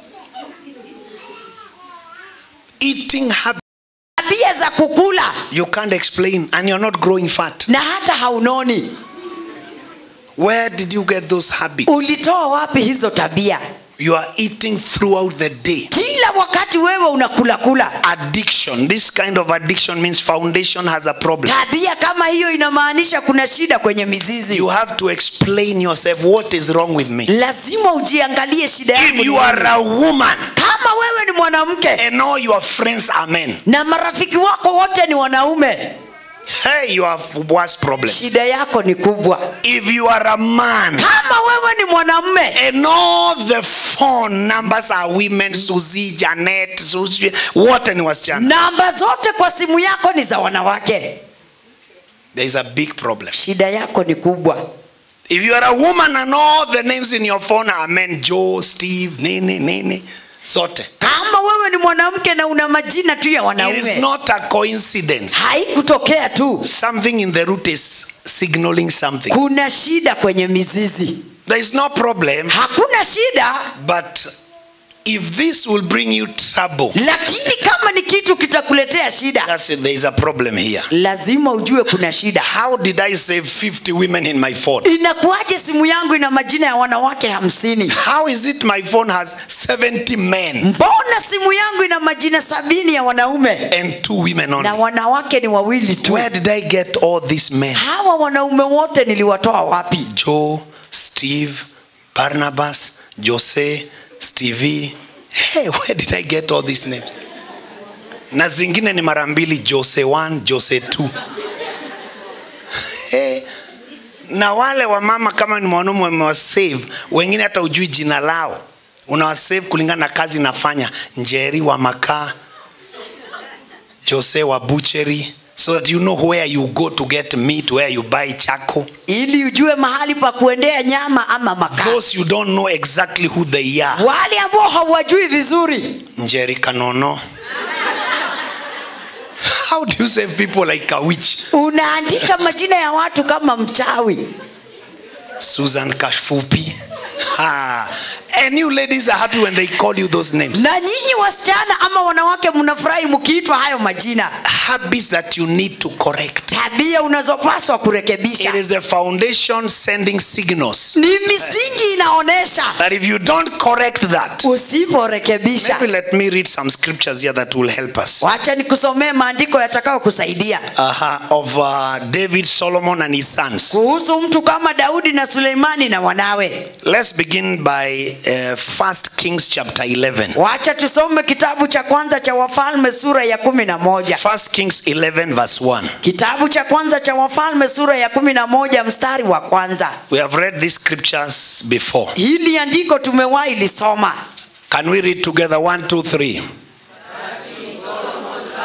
Eating habit tabia za kukula you can't explain and you're not growing fat. na hata haunoni Where did you get those habits? ulitoa wapi hizo tabia You are eating throughout the day. kila wakati wewe unakula kula Addiction. This kind of addiction means foundation has a problem. tabia kama hiyo inamaanisha kuna shida kwenye mizizi You have to explain yourself what is wrong with me. lazima ujiangalie shida yangu If ni you are nini. a woman kama wewe ni mwanamke and all your friends are men, na marafiki wako wote ni wanaume hey, you have worse problem. shida yako ni kubwa If you are a man kama wewe ni mwanamume and all the phone numbers are women, Susie, Janet, Susie, wote ni wasichana. namba zote kwa simu yako ni za wanawake There is a big problem. shida yako ni kubwa If you are a woman and all the names in your phone are men, Joe, Steve, Nini, Nini, sote. kama wewe ni mwanamke na una majina tu ya It is wanaume not a coincidence. haikutokea tu Something in the root is signaling something. kuna shida kwenye mizizi There is no problem, hakuna shida but if this will bring you trouble, lakini kama ni kitu kitakuletea shida that's it, there is a problem here. lazima ujue kuna shida How did I save 50 women in my phone? inakuwaje simu yangu ina majina ya wanawake hamsini How is it my phone has 70 men mbona simu yangu ina majina sabini ya wanaume and two women na only? wanawake ni wawili tu Where did I get all these men? hawa wanaume wote niliwatoa wapi Joe, Steve, Barnabas, Jose, Stevie. Hey, where did I get all these names? Na zingine ni mara mbili Jose 1, Jose 2. Hey, na wale wa mama kama ni mwanaume wamewasave, wengine hata ujui jina lao. Unawasave kulingana na kazi nafanya. Njeri wa makaa, Jose wa butchery, so that you know where you go to get meat, where you buy charcoal. ili ujue mahali pa kuendea nyama ama makaa those you don't know exactly who they are wale ambao hauwajui vizuri njeri kanono how do you save people like a witch unaandika majina ya watu kama mchawi susan kasfupi ha. and you ladies are happy when they call you those names na nyinyi wasichana ama wanawake mnafurahi mkiitwa hayo majina habits that you need to correct tabia unazopaswa kurekebisha it is the foundation sending signals ni misingi inaonyesha that if you don't correct that usiporekebisha maybe let me read some scriptures here that will help us wacha nikusomee maandiko yatakao kusaidia uh of uh, david solomon and his sons kuhusu mtu kama daudi na suleimani na wanawe Let's begin by uh, First Kings chapter 11. wacha tusome kitabu cha kwanza cha wafalme sura ya kumi na moja First Kings 11 verse 1. kitabu cha kwanza cha wafalme sura ya kumi na moja mstari wa kwanza We have read these scriptures before. hili andiko tumewahi lisoma Can we read together? One, two, three.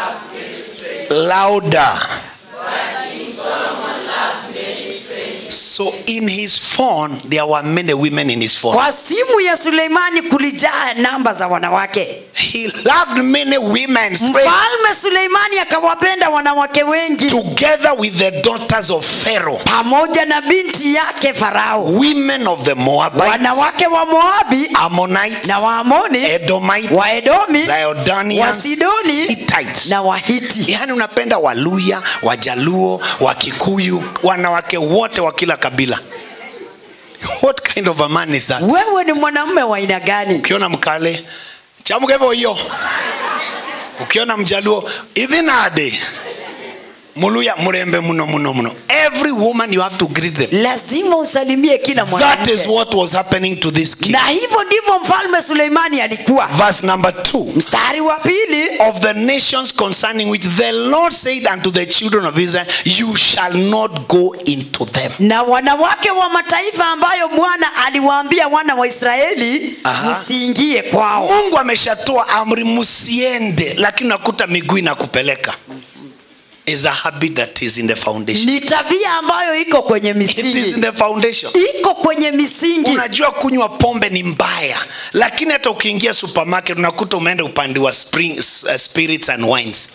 Louder. So in his phone, there were many women in his phone. kwa simu ya suleimani kulijaa namba za wanawake He loved many women straight mfalme suleimani akawapenda wanawake wengi together with the daughters of Pharaoh, pamoja na binti yake farao women of the Moabites, wanawake wa moabi Ammonites, na waamoni Edomites, waedomi Zidonians, wasidoni Hittites. na wahiti yaani unapenda waluya wajaluo wakikuyu wanawake wote wa kila kabila what kind of a man is that wewe ni mwanamume wa aina gani ukiona mkale chamuka hivyo hiyo ukiona mjaluo ithinade muluya murembe muno muno muno every woman you have to greet them lazima usalimie kila that is mwanamke what was happening to this king na hivyo ndivyo mfalme suleimani alikuwa verse number two mstari wa pili of the nations concerning which the Lord said unto the children of Israel, You shall not go into them. na wanawake wa mataifa ambayo bwana aliwaambia wana wa israeli Aha. msiingie kwao Mungu ameshatoa amri msiende, lakini unakuta miguu inakupeleka. Is a habit that is in the foundation. ni tabia ambayo iko kwenye It is in misingi the foundation. iko kwenye misingi Unajua kunywa pombe ni mbaya, lakini hata ukiingia supermarket unakuta umeenda upande wa spring, uh, spirits and wines,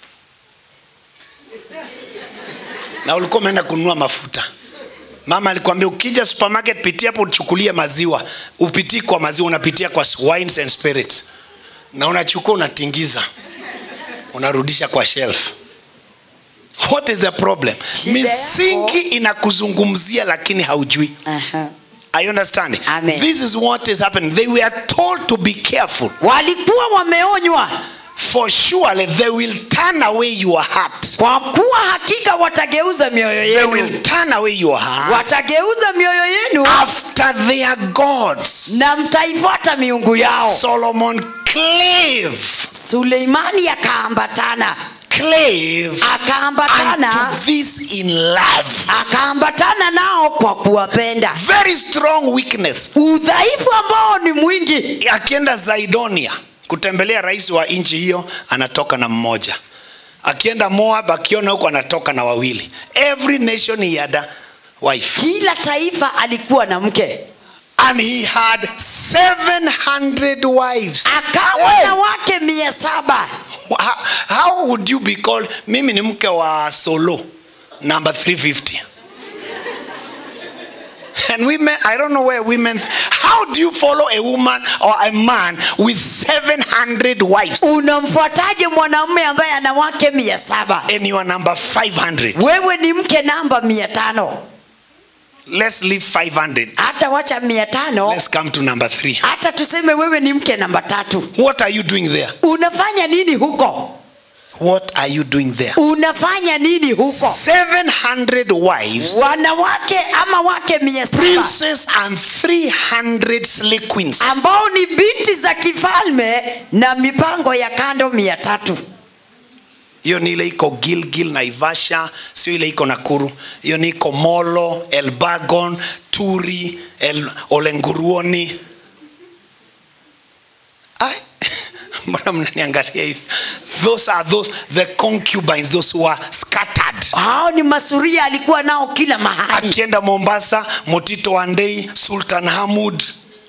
na ulikuwa umeenda kununua mafuta. Mama alikwambia ukija supermarket pitia hapo uchukulie maziwa, upitii kwa maziwa, unapitia kwa wines and spirits, na unachukua unatingiza, unarudisha kwa shelf. What is the problem? Shida yako- Misingi inakuzungumzia lakini haujui. Aha. Are you understanding? Amen. This is what is happening. They were told to be careful, walikuwa wameonywa for surely they will turn away your heart. kwa kuwa hakika watageuza mioyo They yenu will turn away your heart watageuza mioyo yenu after their gods. na mtaifuata miungu yao Solomon clave, suleimani akaambatana clave akaambatana unto this in love. akaambatana nao kwa kuwapenda Very strong weakness. udhaifu ambao ni mwingi Akienda Zaidonia kutembelea rais wa nchi hiyo, anatoka na mmoja. Akienda Moab, akiona huko anatoka na wawili. Every nation he had a wife. kila taifa alikuwa na mke and he had 700 wives akawa Hey! na wake mia saba how, how would you be called mimi ni mke wa solo number 350 and women i don't know where women how do you follow a woman or a man with 700 wives unamfuataje mwanamume ambaye ana wake mia saba and you are number 500 wewe ni mke namba mia tano let's leave 500 hata wacha mia tano let's come to number 3 hata tuseme wewe ni mke namba tatu what are you doing there unafanya nini huko what are you doing there unafanya nini huko 700 wives wanawake ama wake mia saba princes and 300 slay queens. ambao ni binti za kifalme na mipango ya kando mia tatu hiyo ni ile iko gilgil naivasha sio ile iko nakuru hiyo ni iko molo elbagon turi El, olenguruoni Ai, mbona mnaniangalia hivi those are those the concubines those who are scattered hao ni masuria alikuwa nao kila mahali akienda mombasa motito wandei sultan hamud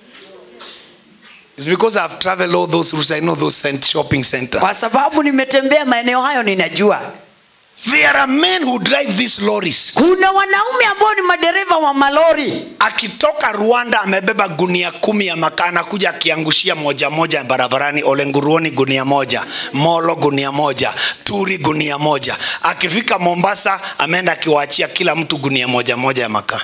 It's because I've traveled all those routes. I know those cent- shopping centers. kwa sababu nimetembea maeneo hayo ninajua There are men who drive these lorries. kuna wanaume ambao ni madereva wa malori akitoka rwanda amebeba gunia kumi ya makaa anakuja akiangushia moja moja barabarani olenguruoni gunia moja molo gunia moja turi gunia moja akifika mombasa ameenda akiwaachia kila mtu gunia moja moja ya makaa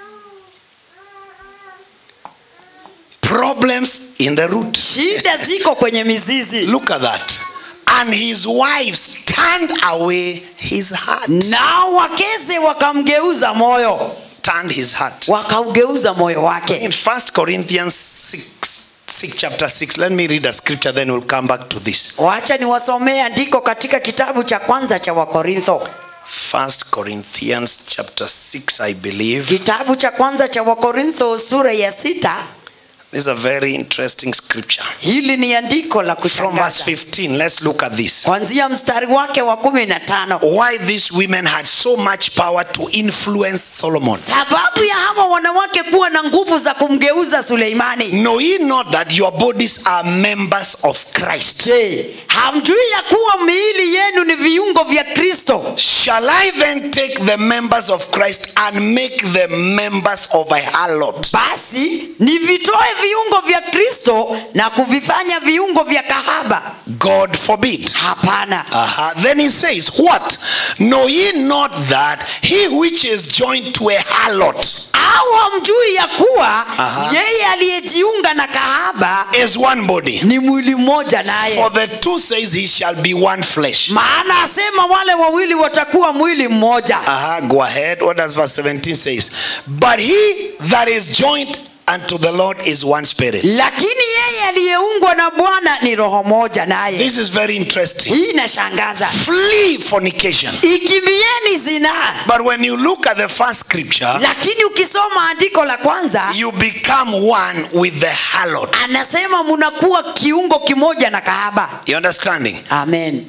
problems in the root shida ziko kwenye mizizi look at that and his wives turned away his heart nao wakeze wakamgeuza moyo turned his heart wakaugeuza moyo wake in first corinthians 6, 6 chapter 6 let me read a scripture then we'll come back to this wacha niwasomee andiko katika kitabu cha kwanza cha wakorintho first corinthians chapter 6 i believe kitabu cha kwanza cha wakorintho sura ya sita This is a very interesting scripture. hili ni andiko la From verse kushangaza 15, let's look at this. kwanzia mstari wake wa kumi na tano Why these women had so much power to influence Solomon. sababu ya hawa wanawake kuwa na nguvu za kumgeuza suleimani Know ye not that your bodies are members of Christ? je hamjui ya kuwa miili yenu ni viungo vya kristo Shall I then take the members of Christ and make them members of a harlot? basi nivitoe viungo vya kristo na kuvifanya viungo vya kahaba God forbid. hapana Uh-huh. Then he says, What? Know ye not that he which is joined to a harlot au hamjui ya kuwa Aha. yeye aliyejiunga na kahaba is one body? ni mwili mmoja naye For the two says he shall be one flesh. maana asema wale wawili watakuwa mwili mmoja Uh-huh. Go ahead. What does verse 17 says? But he that is joined unto the Lord is one spirit. lakini yeye aliyeungwa na bwana ni roho moja naye This is very interesting. hii inashangaza Flee fornication. ikimbieni zinaa But when you look at the first scripture, lakini ukisoma andiko la kwanza you become one with the harlot. anasema munakuwa kiungo kimoja na kahaba You understanding? amen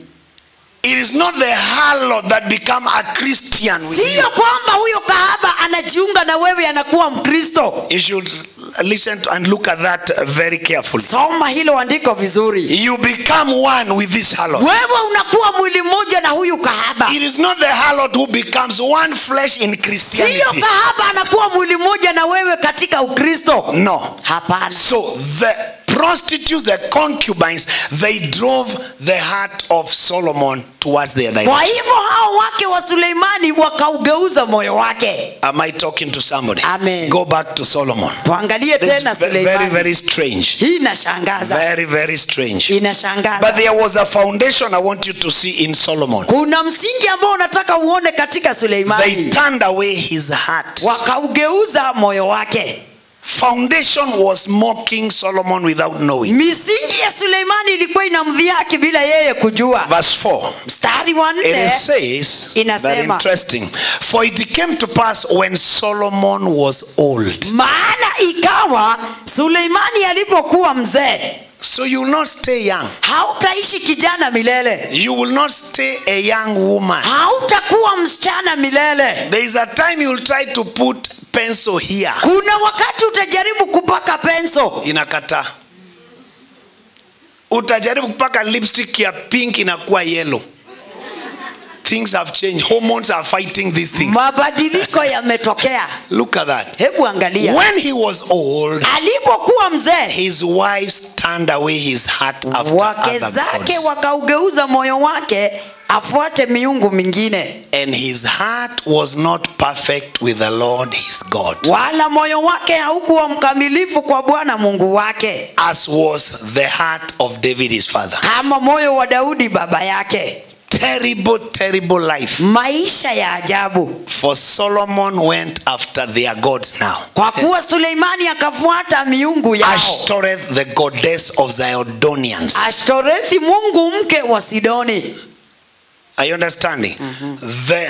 It is not the harlot that become a Christian with you. siyo kwamba huyo kahaba anajiunga na wewe anakuwa mkristo You should listen to and look at that very carefully. soma hilo andiko vizuri You become one with this harlot. wewe unakuwa mwili mmoja na huyu kahaba It is not the harlot who becomes one flesh in siyo Christianity. kahaba anakuwa mwili mmoja na wewe katika ukristo No. hapana So the prostitutes, the concubines, they drove the heart of Solomon towards their kwa direction. hivyo hao wake wa suleimani wakaugeuza moyo wake Am I talking to somebody? Amen. Go back to Solomon. tuangalie This tena is ve- very, suleimani very strange. hii inashangaza Very, very strange. But inashangaza there was a foundation I want you to see in Solomon. kuna msingi ambao unataka uone katika They suleimani turned away his heart. wakaugeuza moyo wake Foundation was mocking Solomon without knowing. misingi ya suleimani ilikuwa inamdhihaki bila yeye kujua Verse 4. mstari wa It nne says, Inasema. very interesting. For it came to pass when Solomon was old. maana ikawa suleimani alipokuwa mzee So you will not stay young. hautaishi kijana milele You will not stay a young woman. hautakuwa msichana milele There is a time you will try to put pencil here. kuna wakati utajaribu kupaka penso Inakataa. Utajaribu kupaka lipstick ya pink inakuwa yellow. Things have changed. Hormones are fighting these things. mabadiliko yametokea Look at that. hebu angalia When he was old, alipokuwa mzee his wives turned away his heart after wake other zake gods. wakaugeuza moyo wake afuate miungu mingine And his heart was not perfect with the Lord his God, wala moyo wake haukuwa mkamilifu kwa bwana mungu wake as was the heart of David his father. kama moyo wa daudi baba yake Terrible, terrible life. maisha ya ajabu For Solomon went after their gods now. kwa kuwa suleimani akafuata miungu yao Ashtoreth, the goddess of Zidonians. ashtorethi mungu mke wa sidoni Are you understanding? The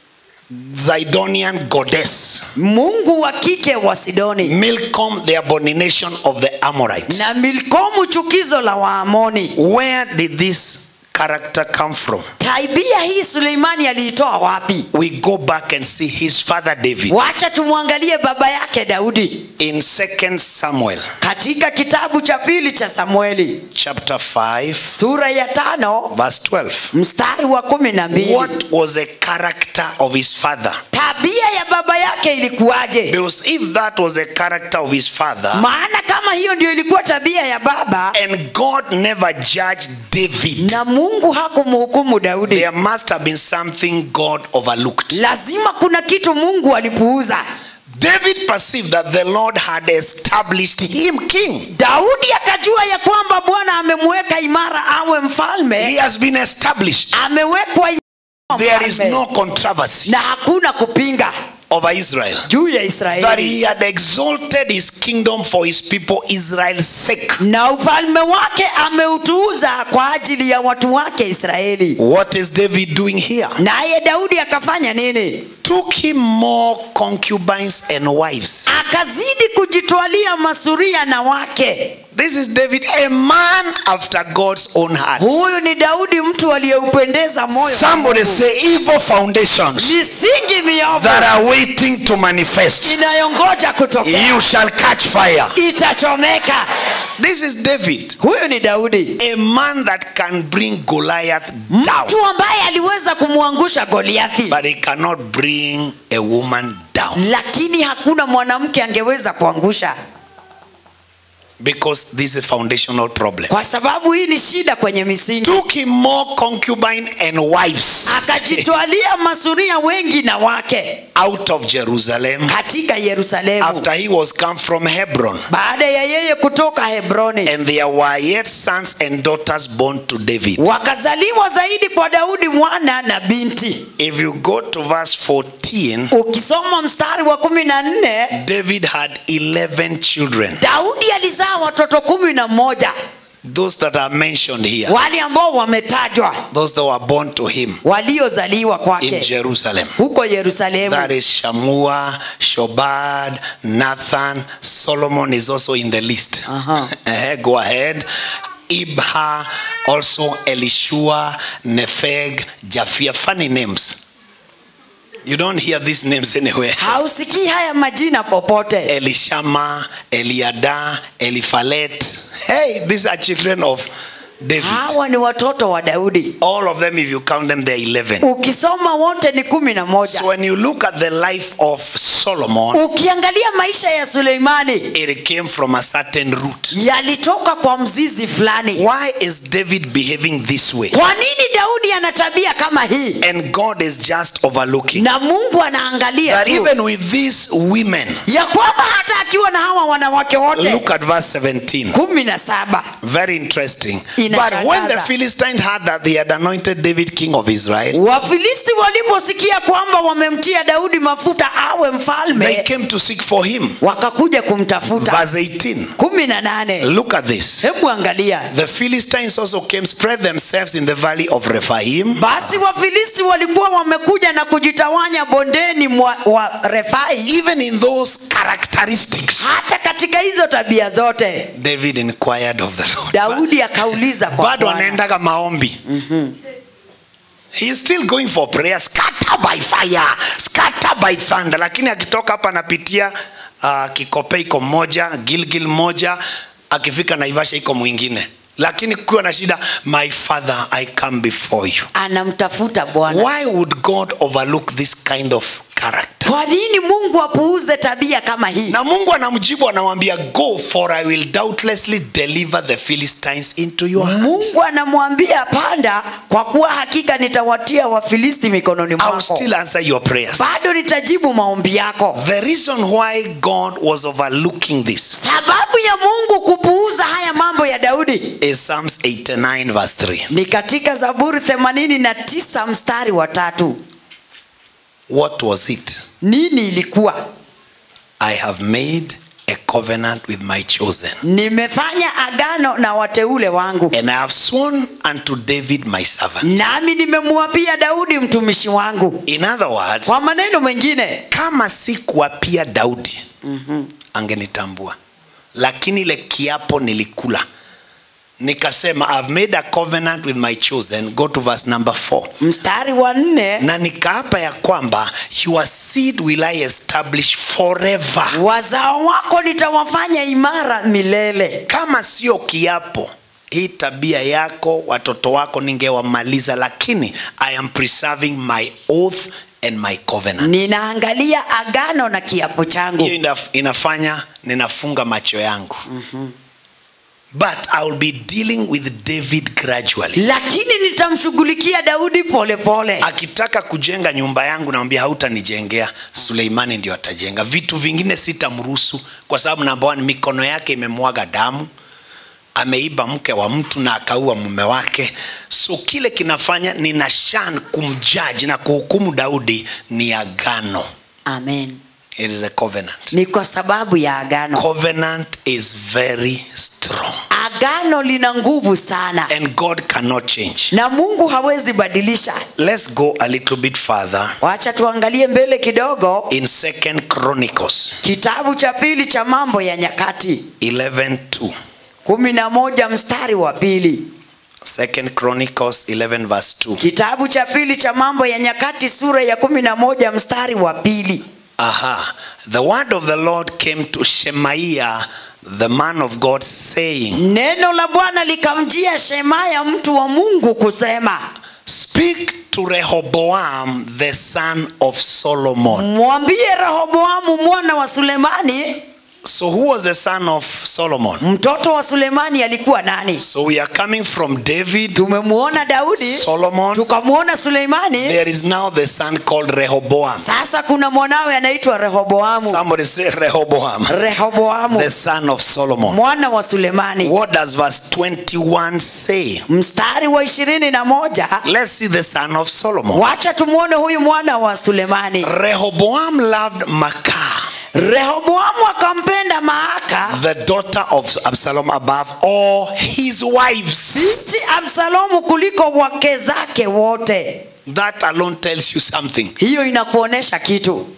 Zidonian goddess. mungu wa kike wa sidoni Milcom, the abomination of the Amorites. na milkomu chukizo la waamoni Where did this character come from? taibia hii suleimani aliitoa wapi We go back and see his father David wacha tumwangalie baba yake daudi in 2 Samuel katika kitabu cha pili cha samueli chapter 5 sura ya tano verse 12. mstari wa kumi na mbili What was the character of his father? tabia ya baba yake ilikuwaje Because if that was the character of his father maana kama hiyo ndio ilikuwa tabia ya baba and God never judged David, na mungu hakumhukumu daudi there must have been something God overlooked. lazima kuna kitu mungu alipuuza David perceived that the Lord had established him king. daudi akajua ya kwamba bwana amemweka imara awe He mfalme has been established. amewekwa imara There is mfalme. no controversy na hakuna kupinga over Israel. juu ya That israeli he had exalted his kingdom for his people Israel's sake. na ufalme wake ameutukuza kupuuza kwa ajili ya watu wake israeli What is David doing here? naye daudi akafanya nini Took him more concubines and wives. akazidi kujitwalia masuria na wake This is David, a man after God's own heart. huyu ni daudi mtu aliyeupendeza moyo wa Somebody Mungu. say evil foundations misingi miovu that are waiting to manifest. inayongoja kutokea You shall catch fire. itachomeka This is David, huyu ni daudi a man that can bring Goliath down, mtu ambaye aliweza kumwangusha goliathi but he cannot bring a woman down lakini hakuna mwanamke angeweza kuangusha because this is a foundational problem. kwa sababu hii ni shida kwenye misingi Took him more concubine and wives akajitwalia masuria wengi na wake out of Jerusalem katika yerusalemu after he was come from Hebron. baada ya yeye kutoka hebroni And there were yet sons and daughters born to David. wakazaliwa zaidi kwa daudi mwana na binti If you go to verse 14, ukisoma mstari wa kumi na nne David had 11 children. daudi alizaa watoto kumi na moja Those that are mentioned here, wale ambao wametajwa those that were born to him waliozaliwa in kwake Jerusalem. huko yerusalemu That is Shamua, Shobad, Nathan, Solomon is also in the list. Uh-huh. Eh, Go ahead. Ibha, also Elishua, Nepheg, Japhia. Funny names. You don't hear these names anywhere. hausikii haya majina popote Elishama, Eliada, Eliphalet. Hey, these are children of David. hawa ni watoto wa daudi All of them, if you count them, they're 11. ukisoma wote ni kumi na moja So when you look at the life of Solomon, ukiangalia maisha ya suleimani it came from a certain root. yalitoka kwa mzizi fulani Why is David behaving this way? kwa nini daudi ana tabia kama hii And God is just overlooking na mungu anaangalia that tu even with these women, ya kwamba hata akiwa na hawa wanawake wote look at verse 17. kumi na saba Very interesting. Inashangaza. But when the Philistines heard that they had anointed David king of Israel, wafilisti waliposikia kwamba wamemtia daudi mafuta awe they mfalme came to seek for him. wakakuja kumtafuta Verse 18. kumi na nane Look at this. hebu angalia The Philistines also came, spread themselves in the valley of Rephaim, basi wafilisti walikuwa wamekuja na kujitawanya bondeni mwa, wa refai even in those characteristics. hata katika hizo tabia zote David inquired of the Lord. daudi akauliza kwa bado Bwana. anaendaga maombi He is still going for prayer scatter by fire scatter by thunder lakini akitoka hapa anapitia uh, kikope iko moja gilgil moja akifika naivasha iko mwingine lakini kukiwa na shida my father i come before you anamtafuta bwana why would god overlook this kind of character kwa nini mungu apuuze tabia kama hii na mungu anamjibu anamwambia go for i will doubtlessly deliver the philistines into your hands mungu anamwambia panda kwa kuwa hakika nitawatia wafilisti mikononi i will mwako still answer your prayers bado nitajibu maombi yako The reason why God was overlooking this sababu ya mungu kupuuza haya mambo ya daudi is Psalms 89, verse 3. ni katika zaburi 89 mstari wa tatu What was it? nini ilikuwa I have made a covenant with my chosen, nimefanya agano na wateule wangu and I have sworn unto David my servant. nami nimemwapia daudi mtumishi wangu In other words, kwa maneno mengine kama si kuapia Daudi angenitambua, lakini ile kiapo nilikula nikasema I've made a covenant with my chosen. Go to verse number 4. mstari wa nne na nikaapa ya kwamba your seed will I establish forever. wazao wako nitawafanya imara milele Kama sio kiapo, hii tabia yako, watoto wako ningewamaliza, lakini I am preserving my oath and my covenant. ninaangalia agano na kiapo changu Hiyo inaf- inafanya ninafunga macho yangu. But I will be dealing with David gradually. lakini nitamshughulikia daudi polepole pole. akitaka kujenga nyumba yangu namwambia hautanijengea suleimani ndio atajenga vitu vingine sitamruhusu kwa sababu namba one, mikono yake imemwaga damu ameiba mke wa mtu na akaua mume wake so kile kinafanya nina shan kumjaji na kuhukumu daudi ni agano amen it is a covenant ni kwa sababu ya agano covenant is very strong agano lina nguvu sana and God cannot change. na mungu hawezi badilisha Let's go a little bit further wacha tuangalie mbele kidogo in Second Chronicles kitabu cha pili cha mambo ya nyakati 11:2. kumi na moja mstari wa pili Second Chronicles 11 verse 2. kitabu cha pili cha mambo ya nyakati sura ya kumi na moja mstari wa pili Aha. The word of the Lord came to Shemaiah, the man of God, saying, neno la bwana likamjia shemaya mtu wa mungu kusema Speak to Rehoboam, the son of Solomon. mwambie rehoboamu mwana wa sulemani So, who was the son of Solomon? mtoto wa sulemani alikuwa nani So, we are coming from David, tumemwona daudi Solomon. tukamwona suleimani There is now the son called Rehoboam. sasa kuna mwanawe anaitwa rehoboamu Somebody say Rehoboam, rehoboamu the son of Solomon. mwana wa sulemani What does verse 21 say? mstari wa ishirini na moja Let's see the son of Solomon. wacha tumwone huyu mwana wa sulemani Rehoboam loved Maacah, rehoboamu akampenda maaka the daughter of Absalom, above all his wives. binti absalomu kuliko wake zake wote That alone tells you something. hiyo inakuonesha kitu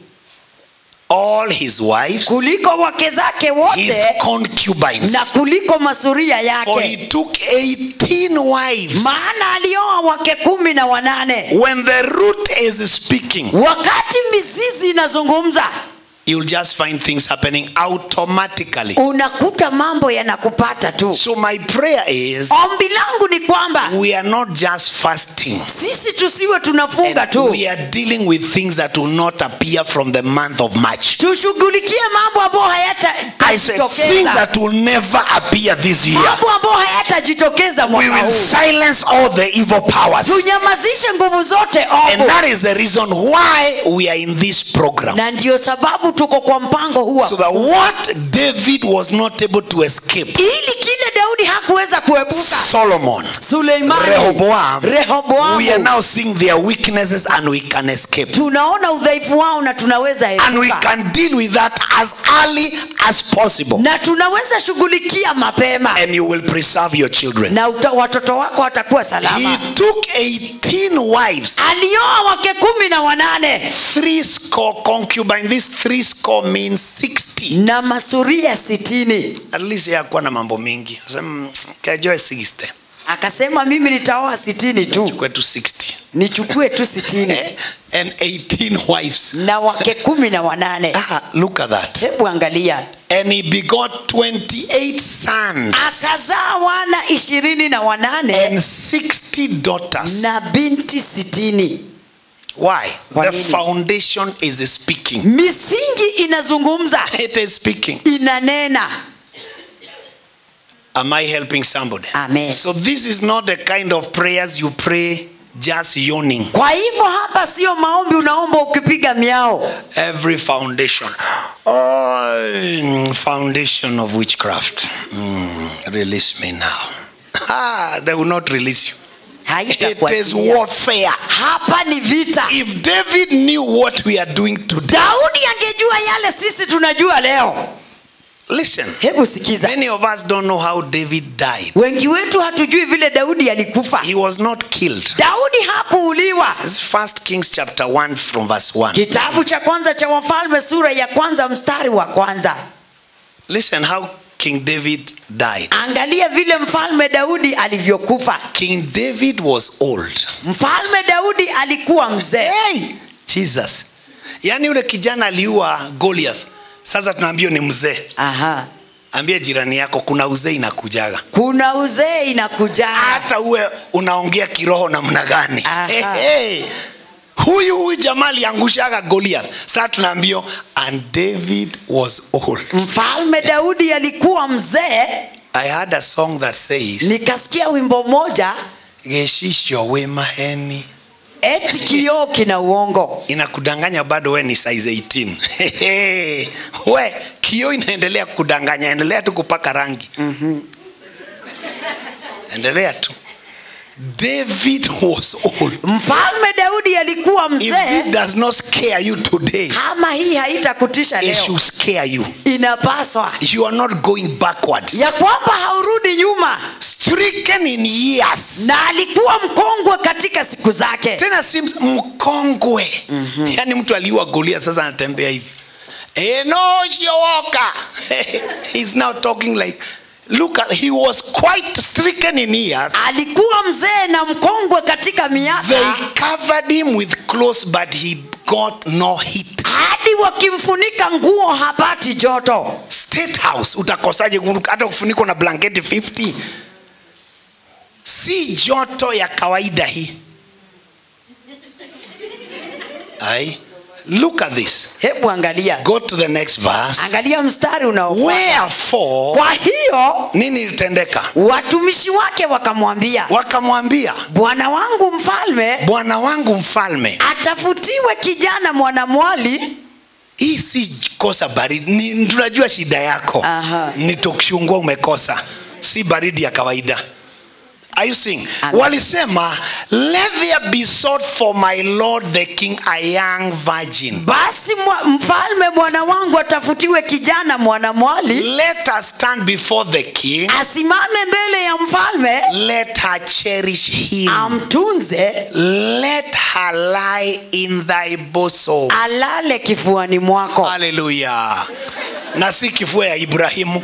All his wives, kuliko wake zake his wote concubines. na kuliko masuria For he yake took 18 wives. maana alioa wake kumi na wanane When the root is speaking, wakati mizizi inazungumza you'll just find things happening automatically. unakuta mambo yanakupata tu So, my prayer is ombi langu ni kwamba we are not just fasting. sisi tusiwe tunafunga And tu we are dealing with things that will not appear from the month of March. tushughulikie mambo ambayo I said things hayatajitokeza that will never appear this year. mambo ambayo hayatajitokeza We mwaka will huu silence all the evil powers. tunyamazishe nguvu zote And ovu that is the reason why we are in this program. na ndiyo sababu tuko kwa mpango huu So that what David was not able to escape, ili kile daudi hakuweza kuepuka Solomon, suleimani Rehoboam, rehoboamu we are now seeing their weaknesses and we can escape. tunaona udhaifu wao na tunaweza And we epuka can deal with that as early as possible. na tunaweza shughulikia mapema And you will preserve your children. na uta, watoto wako watakuwa He salama took 18 wives, alioa wake kumi na wanane three score concubine. This three score means 60. na masuria sitini At least yakuwa na mambo mingi. Asema kajoe 60. akasema mimi nitaoa sitini tu Kwetu 60. nichukue tu sitini Eh? And 18 wives. na wake kumi na wanane Ah, look at that. hebu angalia And he begot 28 sons akazaa wana ishirini na wanane and 60 daughters. na binti sitini Why? Kwa The nini? foundation is speaking. misingi inazungumza It is speaking. inanena Am I helping somebody? Amen. So this is not the kind of prayers you pray just yawning. kwa hivyo hapa sio maombi unaomba ukipiga miao Every foundation. Oh, mm, foundation of witchcraft. Mm, release me now. Ah, they will not release you. It is haitakuachilia warfare. hapa ni vita If David knew what we are doing today, daudi angejua yale sisi tunajua leo listen. hebu sikiza Many of us don't know how David died. wengi wetu hatujui vile daudi alikufa He was not killed. daudi hakuuliwa It's First Kings chapter 1 from verse 1. kitabu cha kwanza cha wafalme sura ya kwanza mstari wa kwanza Listen how King David died. angalia vile mfalme daudi alivyokufa King David was old. mfalme daudi alikuwa mzee Hey, Jesus. Yaani yule kijana aliua Goliath. Sasa tunaambiwa ni mzee. Aha. Ambie jirani yako kuna uzee inakujaga. kuna uzee inakuja Hata uwe unaongea kiroho namna gani. Aha. Hey, hey. Huyu huyu jamaa aliangushaga Goliath. Sasa tunaambiwa and David was old. mfalme daudi alikuwa mzee I heard a song that says nikasikia wimbo moja geshisho we maheni eti kioo kina uongo inakudanganya bado we ni size 18 we kioo inaendelea kudanganya endelea tu kupaka rangi endelea tu David was old. mfalme daudi alikuwa If this mzee does not scare you today, kama hii haitakutisha it leo should scare you. inapaswa You are not going backwards. ya kwamba haurudi nyuma Stricken in years. na alikuwa mkongwe katika siku zake Tena sims mkongwe. Yaani mtu aliua Goliath sasa anatembea hivi. Enoshioka. He's now talking like look at he was quite stricken in years. alikuwa mzee na mkongwe katika They miaka covered him with clothes but he got no heat. hadi wakimfunika nguo hapati joto State House utakosaje kunuka- hata kufunikwa na blanketi 50? Si joto ya kawaida hii. Ai. Look at this. hebu angalia Go to the next verse. angalia mstari unaofuata Wherefore kwa hiyo nini ilitendeka? watumishi wake wakamwambia Wakamwambia, bwana wangu mfalme bwana wangu mfalme, atafutiwe kijana mwanamwali hii si kosa baridi. Ni tunajua shida yako Aha. ni tokushungua umekosa, si baridi ya kawaida. Are you seeing? Amen. Walisema, let there be sought for my lord the king a young virgin. basi mwa, mfalme mwana wangu atafutiwe kijana mwanamwali Let her stand before the king. asimame mbele ya mfalme Let her cherish him. amtunze Let her lie in thy bosom. alale kifuani mwako haleluya na si kifua ya ibrahimu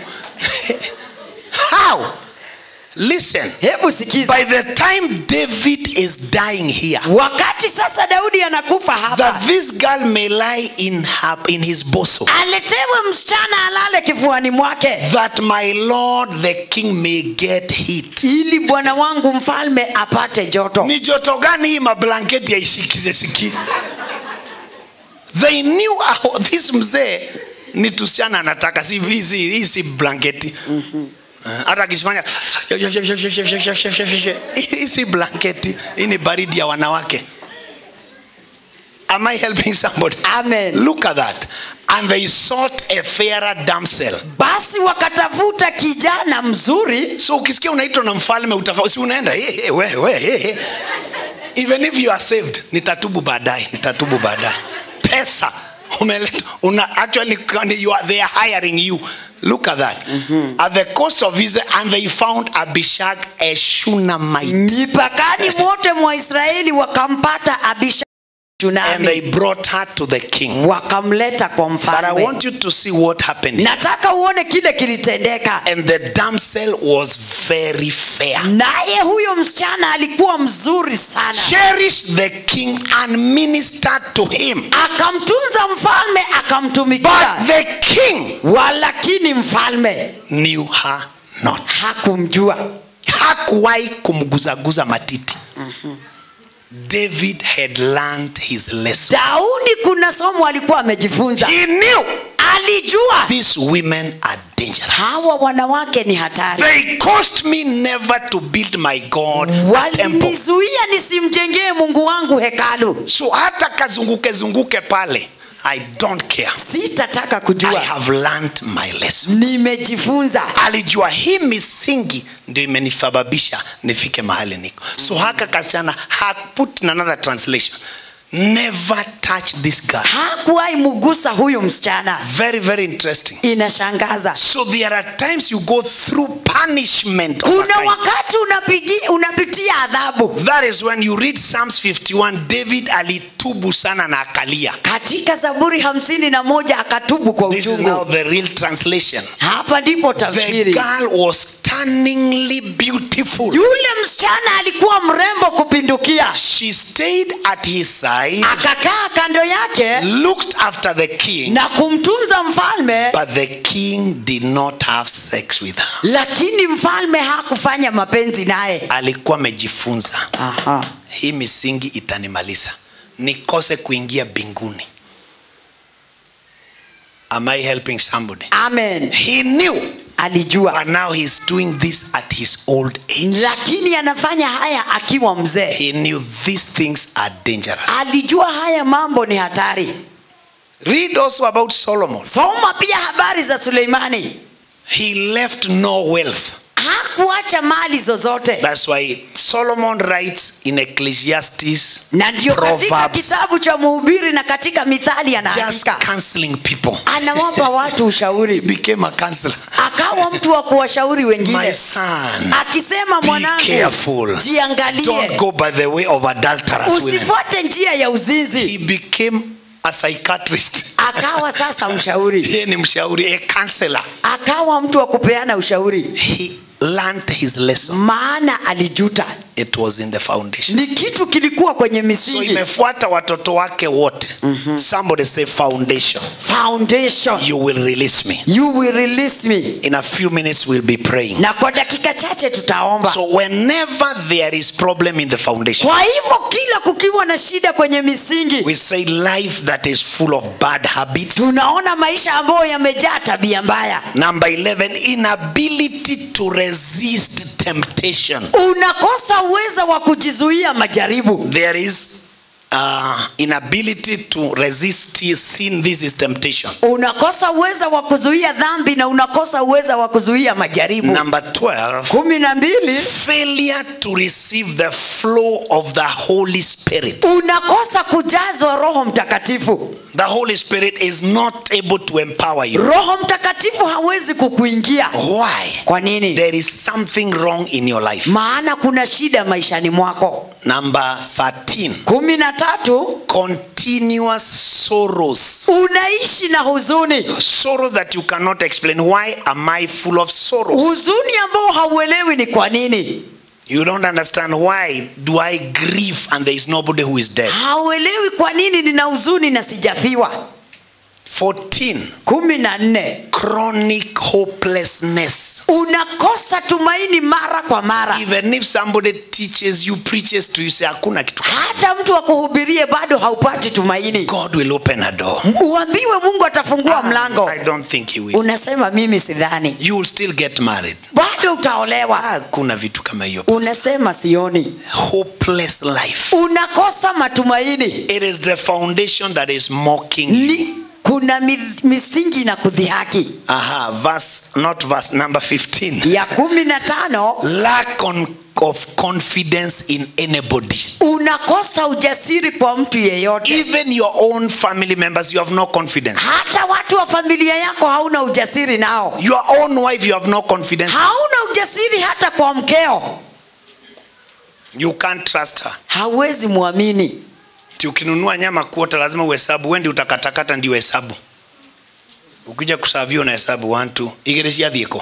how listen hebu sikiza by the time david is dying here wakati sasa daudi anakufa hapa that this girl may lie in, her, in his bosom aletewe msichana alale kifuani mwake that my lord the king may get heat ili bwana wangu mfalme apate joto ni joto gani hii mablanketi yaishikize siki they knew how, this mzee ni tusichana anataka si hii si- hii si blanketi Eh, hata akifanya hii si blanketi hii ni baridi ya wanawake am i helping somebody Amen. look at that and they sought a fairer damsel basi wakatafuta kijana mzuri so ukisikia unaitwa na mfalme utafa, si unaenda hey, hey, we, we, hey, hey. even if you are saved nitatubu baadaye nitatubu baadaye pesa umeleta una actually you are, they are hiring you look at that at the coast of israel and they found abishag a shunamite mipakani mote mwa israeli wakampata abisha and they tunami brought her to the king wakamleta kwa but i mfalme want you to see what happened nataka uone kile kilitendeka and the damsel was very fair naye huyo msichana alikuwa mzuri sana cherished the king and ministered to him akamtunza mfalme akamtumikia But the king walakini mfalme knew her not. hakumjua Hakuwahi kumguzaguza matiti. David had learned his lesson. daudi kuna somo alikuwa amejifunza He knew alijua these women are dangerous. hawa wanawake ni hatari They caused me never to build my God a temple. walinizuia nisimjengee mungu wangu hekalu So hata kazunguke zunguke pale, I don't care. sitataka I kujua have learned my lesson. nimejifunza alijua hii misingi ndio imenisababisha nifike mahali niko so haka kasichana ha put in another translation never touch this girl hakuwahi mugusa huyu msichana very very interesting inashangaza so there are times you go through punishment of a kuna kind. wakati unapigi, unapitia adhabu that is when you read psalms 51 david alitubu sana na akalia katika zaburi hamsini na moja akatubu kwa this is now uchungu the real translation hapa ndipo the tafsiri girl was stunningly beautiful yule msichana alikuwa mrembo kupindukia she stayed at his side akakaa kando yake looked after the king na kumtunza mfalme but the king did not have sex with her lakini mfalme hakufanya mapenzi naye alikuwa amejifunza Aha. hii misingi itanimaliza nikose kuingia binguni am i helping somebody amen he knew alijua but now he's doing this at his old age lakini anafanya haya akiwa mzee he knew these things are dangerous alijua haya mambo ni hatari read also about solomon soma pia habari za suleimani he left no wealth hakuacha mali zozote That's why Solomon writes in Ecclesiastes, na ndio katika Proverbs. kitabu cha mhubiri na katika mithali just anaandika counseling people. anawapa watu He ushauri became a counselor. akawa mtu wa kuwashauri My wengine son, akisema be mwanangu careful. Don't jiangalie go by the way of adulterous women. usifuate njia ya uzinzi He became a psychiatrist. akawa sasa mshauri Yeye ni mshauri, a counselor. akawa mtu wa kupeana ushauri He learned his lesson. maana alijuta It was in the foundation. ni kitu kilikuwa kwenye So misingi imefuata watoto wake wote. Somebody say foundation. foundation You will release me. you will release me In a few minutes we'll be praying. na kwa dakika chache tutaomba So whenever there is problem in the foundation, kwa hivyo kila kukiwa na shida kwenye misingi we say life that is full of bad habits. tunaona maisha ambayo yamejaa tabia mbaya Number 11, inability to resist temptation. unakosa uwezo wa kujizuia majaribu There is uh, inability to resist sin. This is temptation. unakosa uwezo wa kuzuia dhambi na unakosa uwezo wa kuzuia majaribu Number 12, kumi na mbili failure to receive the flow of the Holy Spirit. unakosa kujazwa roho mtakatifu The Holy Spirit is not able to empower you. roho mtakatifu hawezi kukuingia Why? kwa nini There is something wrong in your life. maana kuna shida maishani mwako Number 13, kumi na tatu continuous sorrows. unaishi na huzuni Sorrows that you cannot explain. Why am I full of sorrows? huzuni ambao hauelewi ni kwa nini You don't understand why do I grieve and there is nobody who is dead. hauelewi kwa nini nina huzuni na sijafiwa 14, kumi na nne chronic hopelessness. unakosa tumaini mara kwa mara Even if somebody teaches you, preaches to you, say hakuna kitu. hata mtu akuhubirie bado haupati tumaini God will open a door. uambiwe mungu atafungua mlango I don't think he will. unasema mimi sidhani You will still get married. bado utaolewa Hakuna vitu kama hiyo. unasema sioni Hopeless life. unakosa matumaini It is the foundation that is mocking you. ni kuna mi, misingi na kudhihaki Aha, verse, not verse number 15. ya kumi na tano Lack on, of confidence in anybody. unakosa ujasiri kwa mtu yeyote Even your own family members, you have no confidence. hata watu wa familia yako hauna ujasiri nao Your own wife, you have no confidence. hauna ujasiri hata kwa mkeo You can't trust her. hauwezi mwamini Ti ukinunua nyama kuota lazima uhesabu, wendi utakatakata ndio hesabu. Ukija kusavio na hesabu 1 2 igere ciathieko.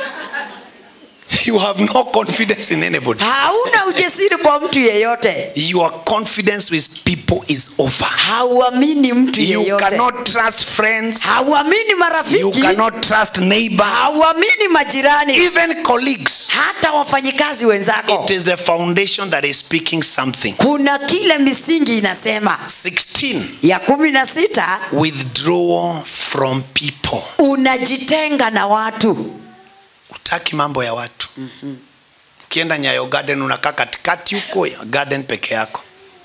You have no confidence in anybody. hauna ujasiri kwa mtu yeyote Your confidence with people is over. hauamini mtu You yeyote cannot trust friends. hauamini You marafiki cannot trust neighbors. hauamini majirani Even colleagues. hata wafanyikazi wenzako It is the foundation that is speaking something. kuna kile misingi inasema 16. ya kumi na sita Withdrawal from people. unajitenga na watu Utaki mambo ya watu. Ukienda Nyayo Garden unakaa katikati huko ya garden peke yako.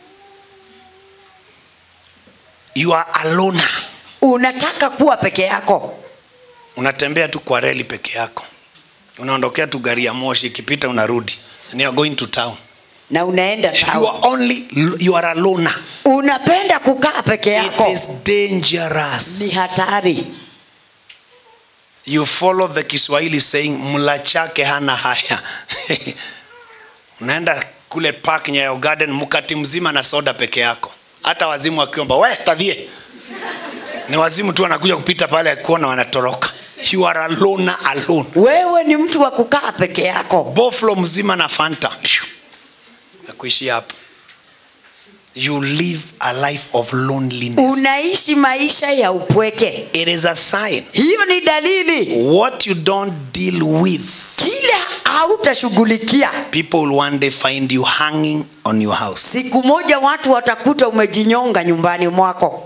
You are alone. unataka kuwa peke yako Unatembea tu kwa reli peke yako. Unaondokea tu gari ya moshi ikipita unarudi. And you are going to town. na unaenda You town are only you are alone. unapenda kukaa peke It yako is dangerous. ni hatari you follow the kiswahili saying mla chake hana haya unaenda kule park nyayo garden mkati mzima na soda peke yako hata wazimu wakiomba we tadhie ni wazimu tu wanakuja kupita pale kuona wanatoroka you are alone alone wewe ni mtu wa kukaa peke yako boflo mzima na fanta na kuishia hapo you live a life of loneliness unaishi maisha ya upweke it is a sign hiyo ni dalili what you don't deal with kile hautashughulikia people will one day find you hanging on your house siku moja watu watakuta umejinyonga nyumbani mwako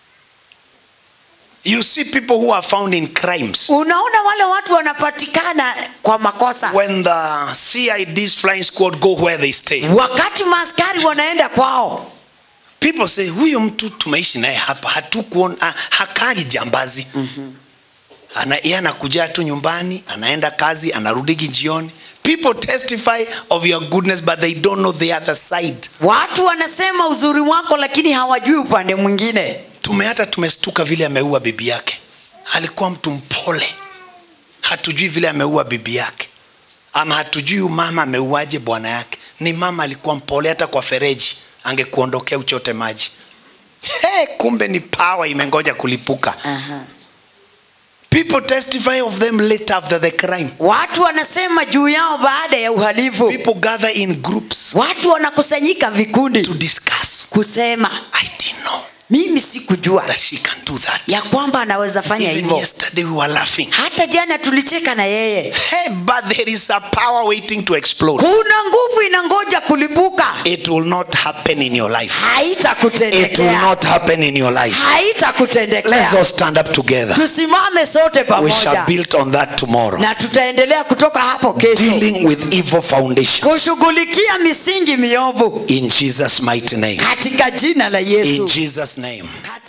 you see people who are found in crimes unaona wale watu wanapatikana kwa makosa when the CID's flying squad go where they stay wakati maaskari wanaenda kwao people say huyo mtu tumeishi naye hapa hatukuona ah, hakaji jambazi mm-hmm. Ana, yeye anakuja tu nyumbani anaenda kazi anarudigi jioni people testify of your goodness but they don't know the other side watu wanasema uzuri wako lakini hawajui upande mwingine tume hata tumestuka vile ameua bibi yake alikuwa mtu mpole hatujui vile ameua bibi yake ama hatujui huyu mama ameuaje bwana yake ni mama alikuwa mpole hata kwa fereji angekuondokea uchote maji hey, kumbe ni pawa imengoja kulipuka Aha. people testify of them later after the crime watu wanasema juu yao baada ya uhalifu people gather in groups watu wanakusanyika vikundi to discuss kusema i didn't know mimi sikujua that she can do that ya kwamba anaweza fanya even hivyo yesterday we were laughing hata jana tulicheka na yeye hey, but there is a power waiting to explode kuna nguvu inangoja kulipuka it will not happen in your life it will haitakutendekea not happen in your life let's haitakutendekea all stand up together tusimame sote we shall pamoja build on that tomorrow na tutaendelea kutoka hapo kesho dealing with evil foundations kushughulikia misingi miovu in jesus mighty name katika jina la in yesu jesus name Katika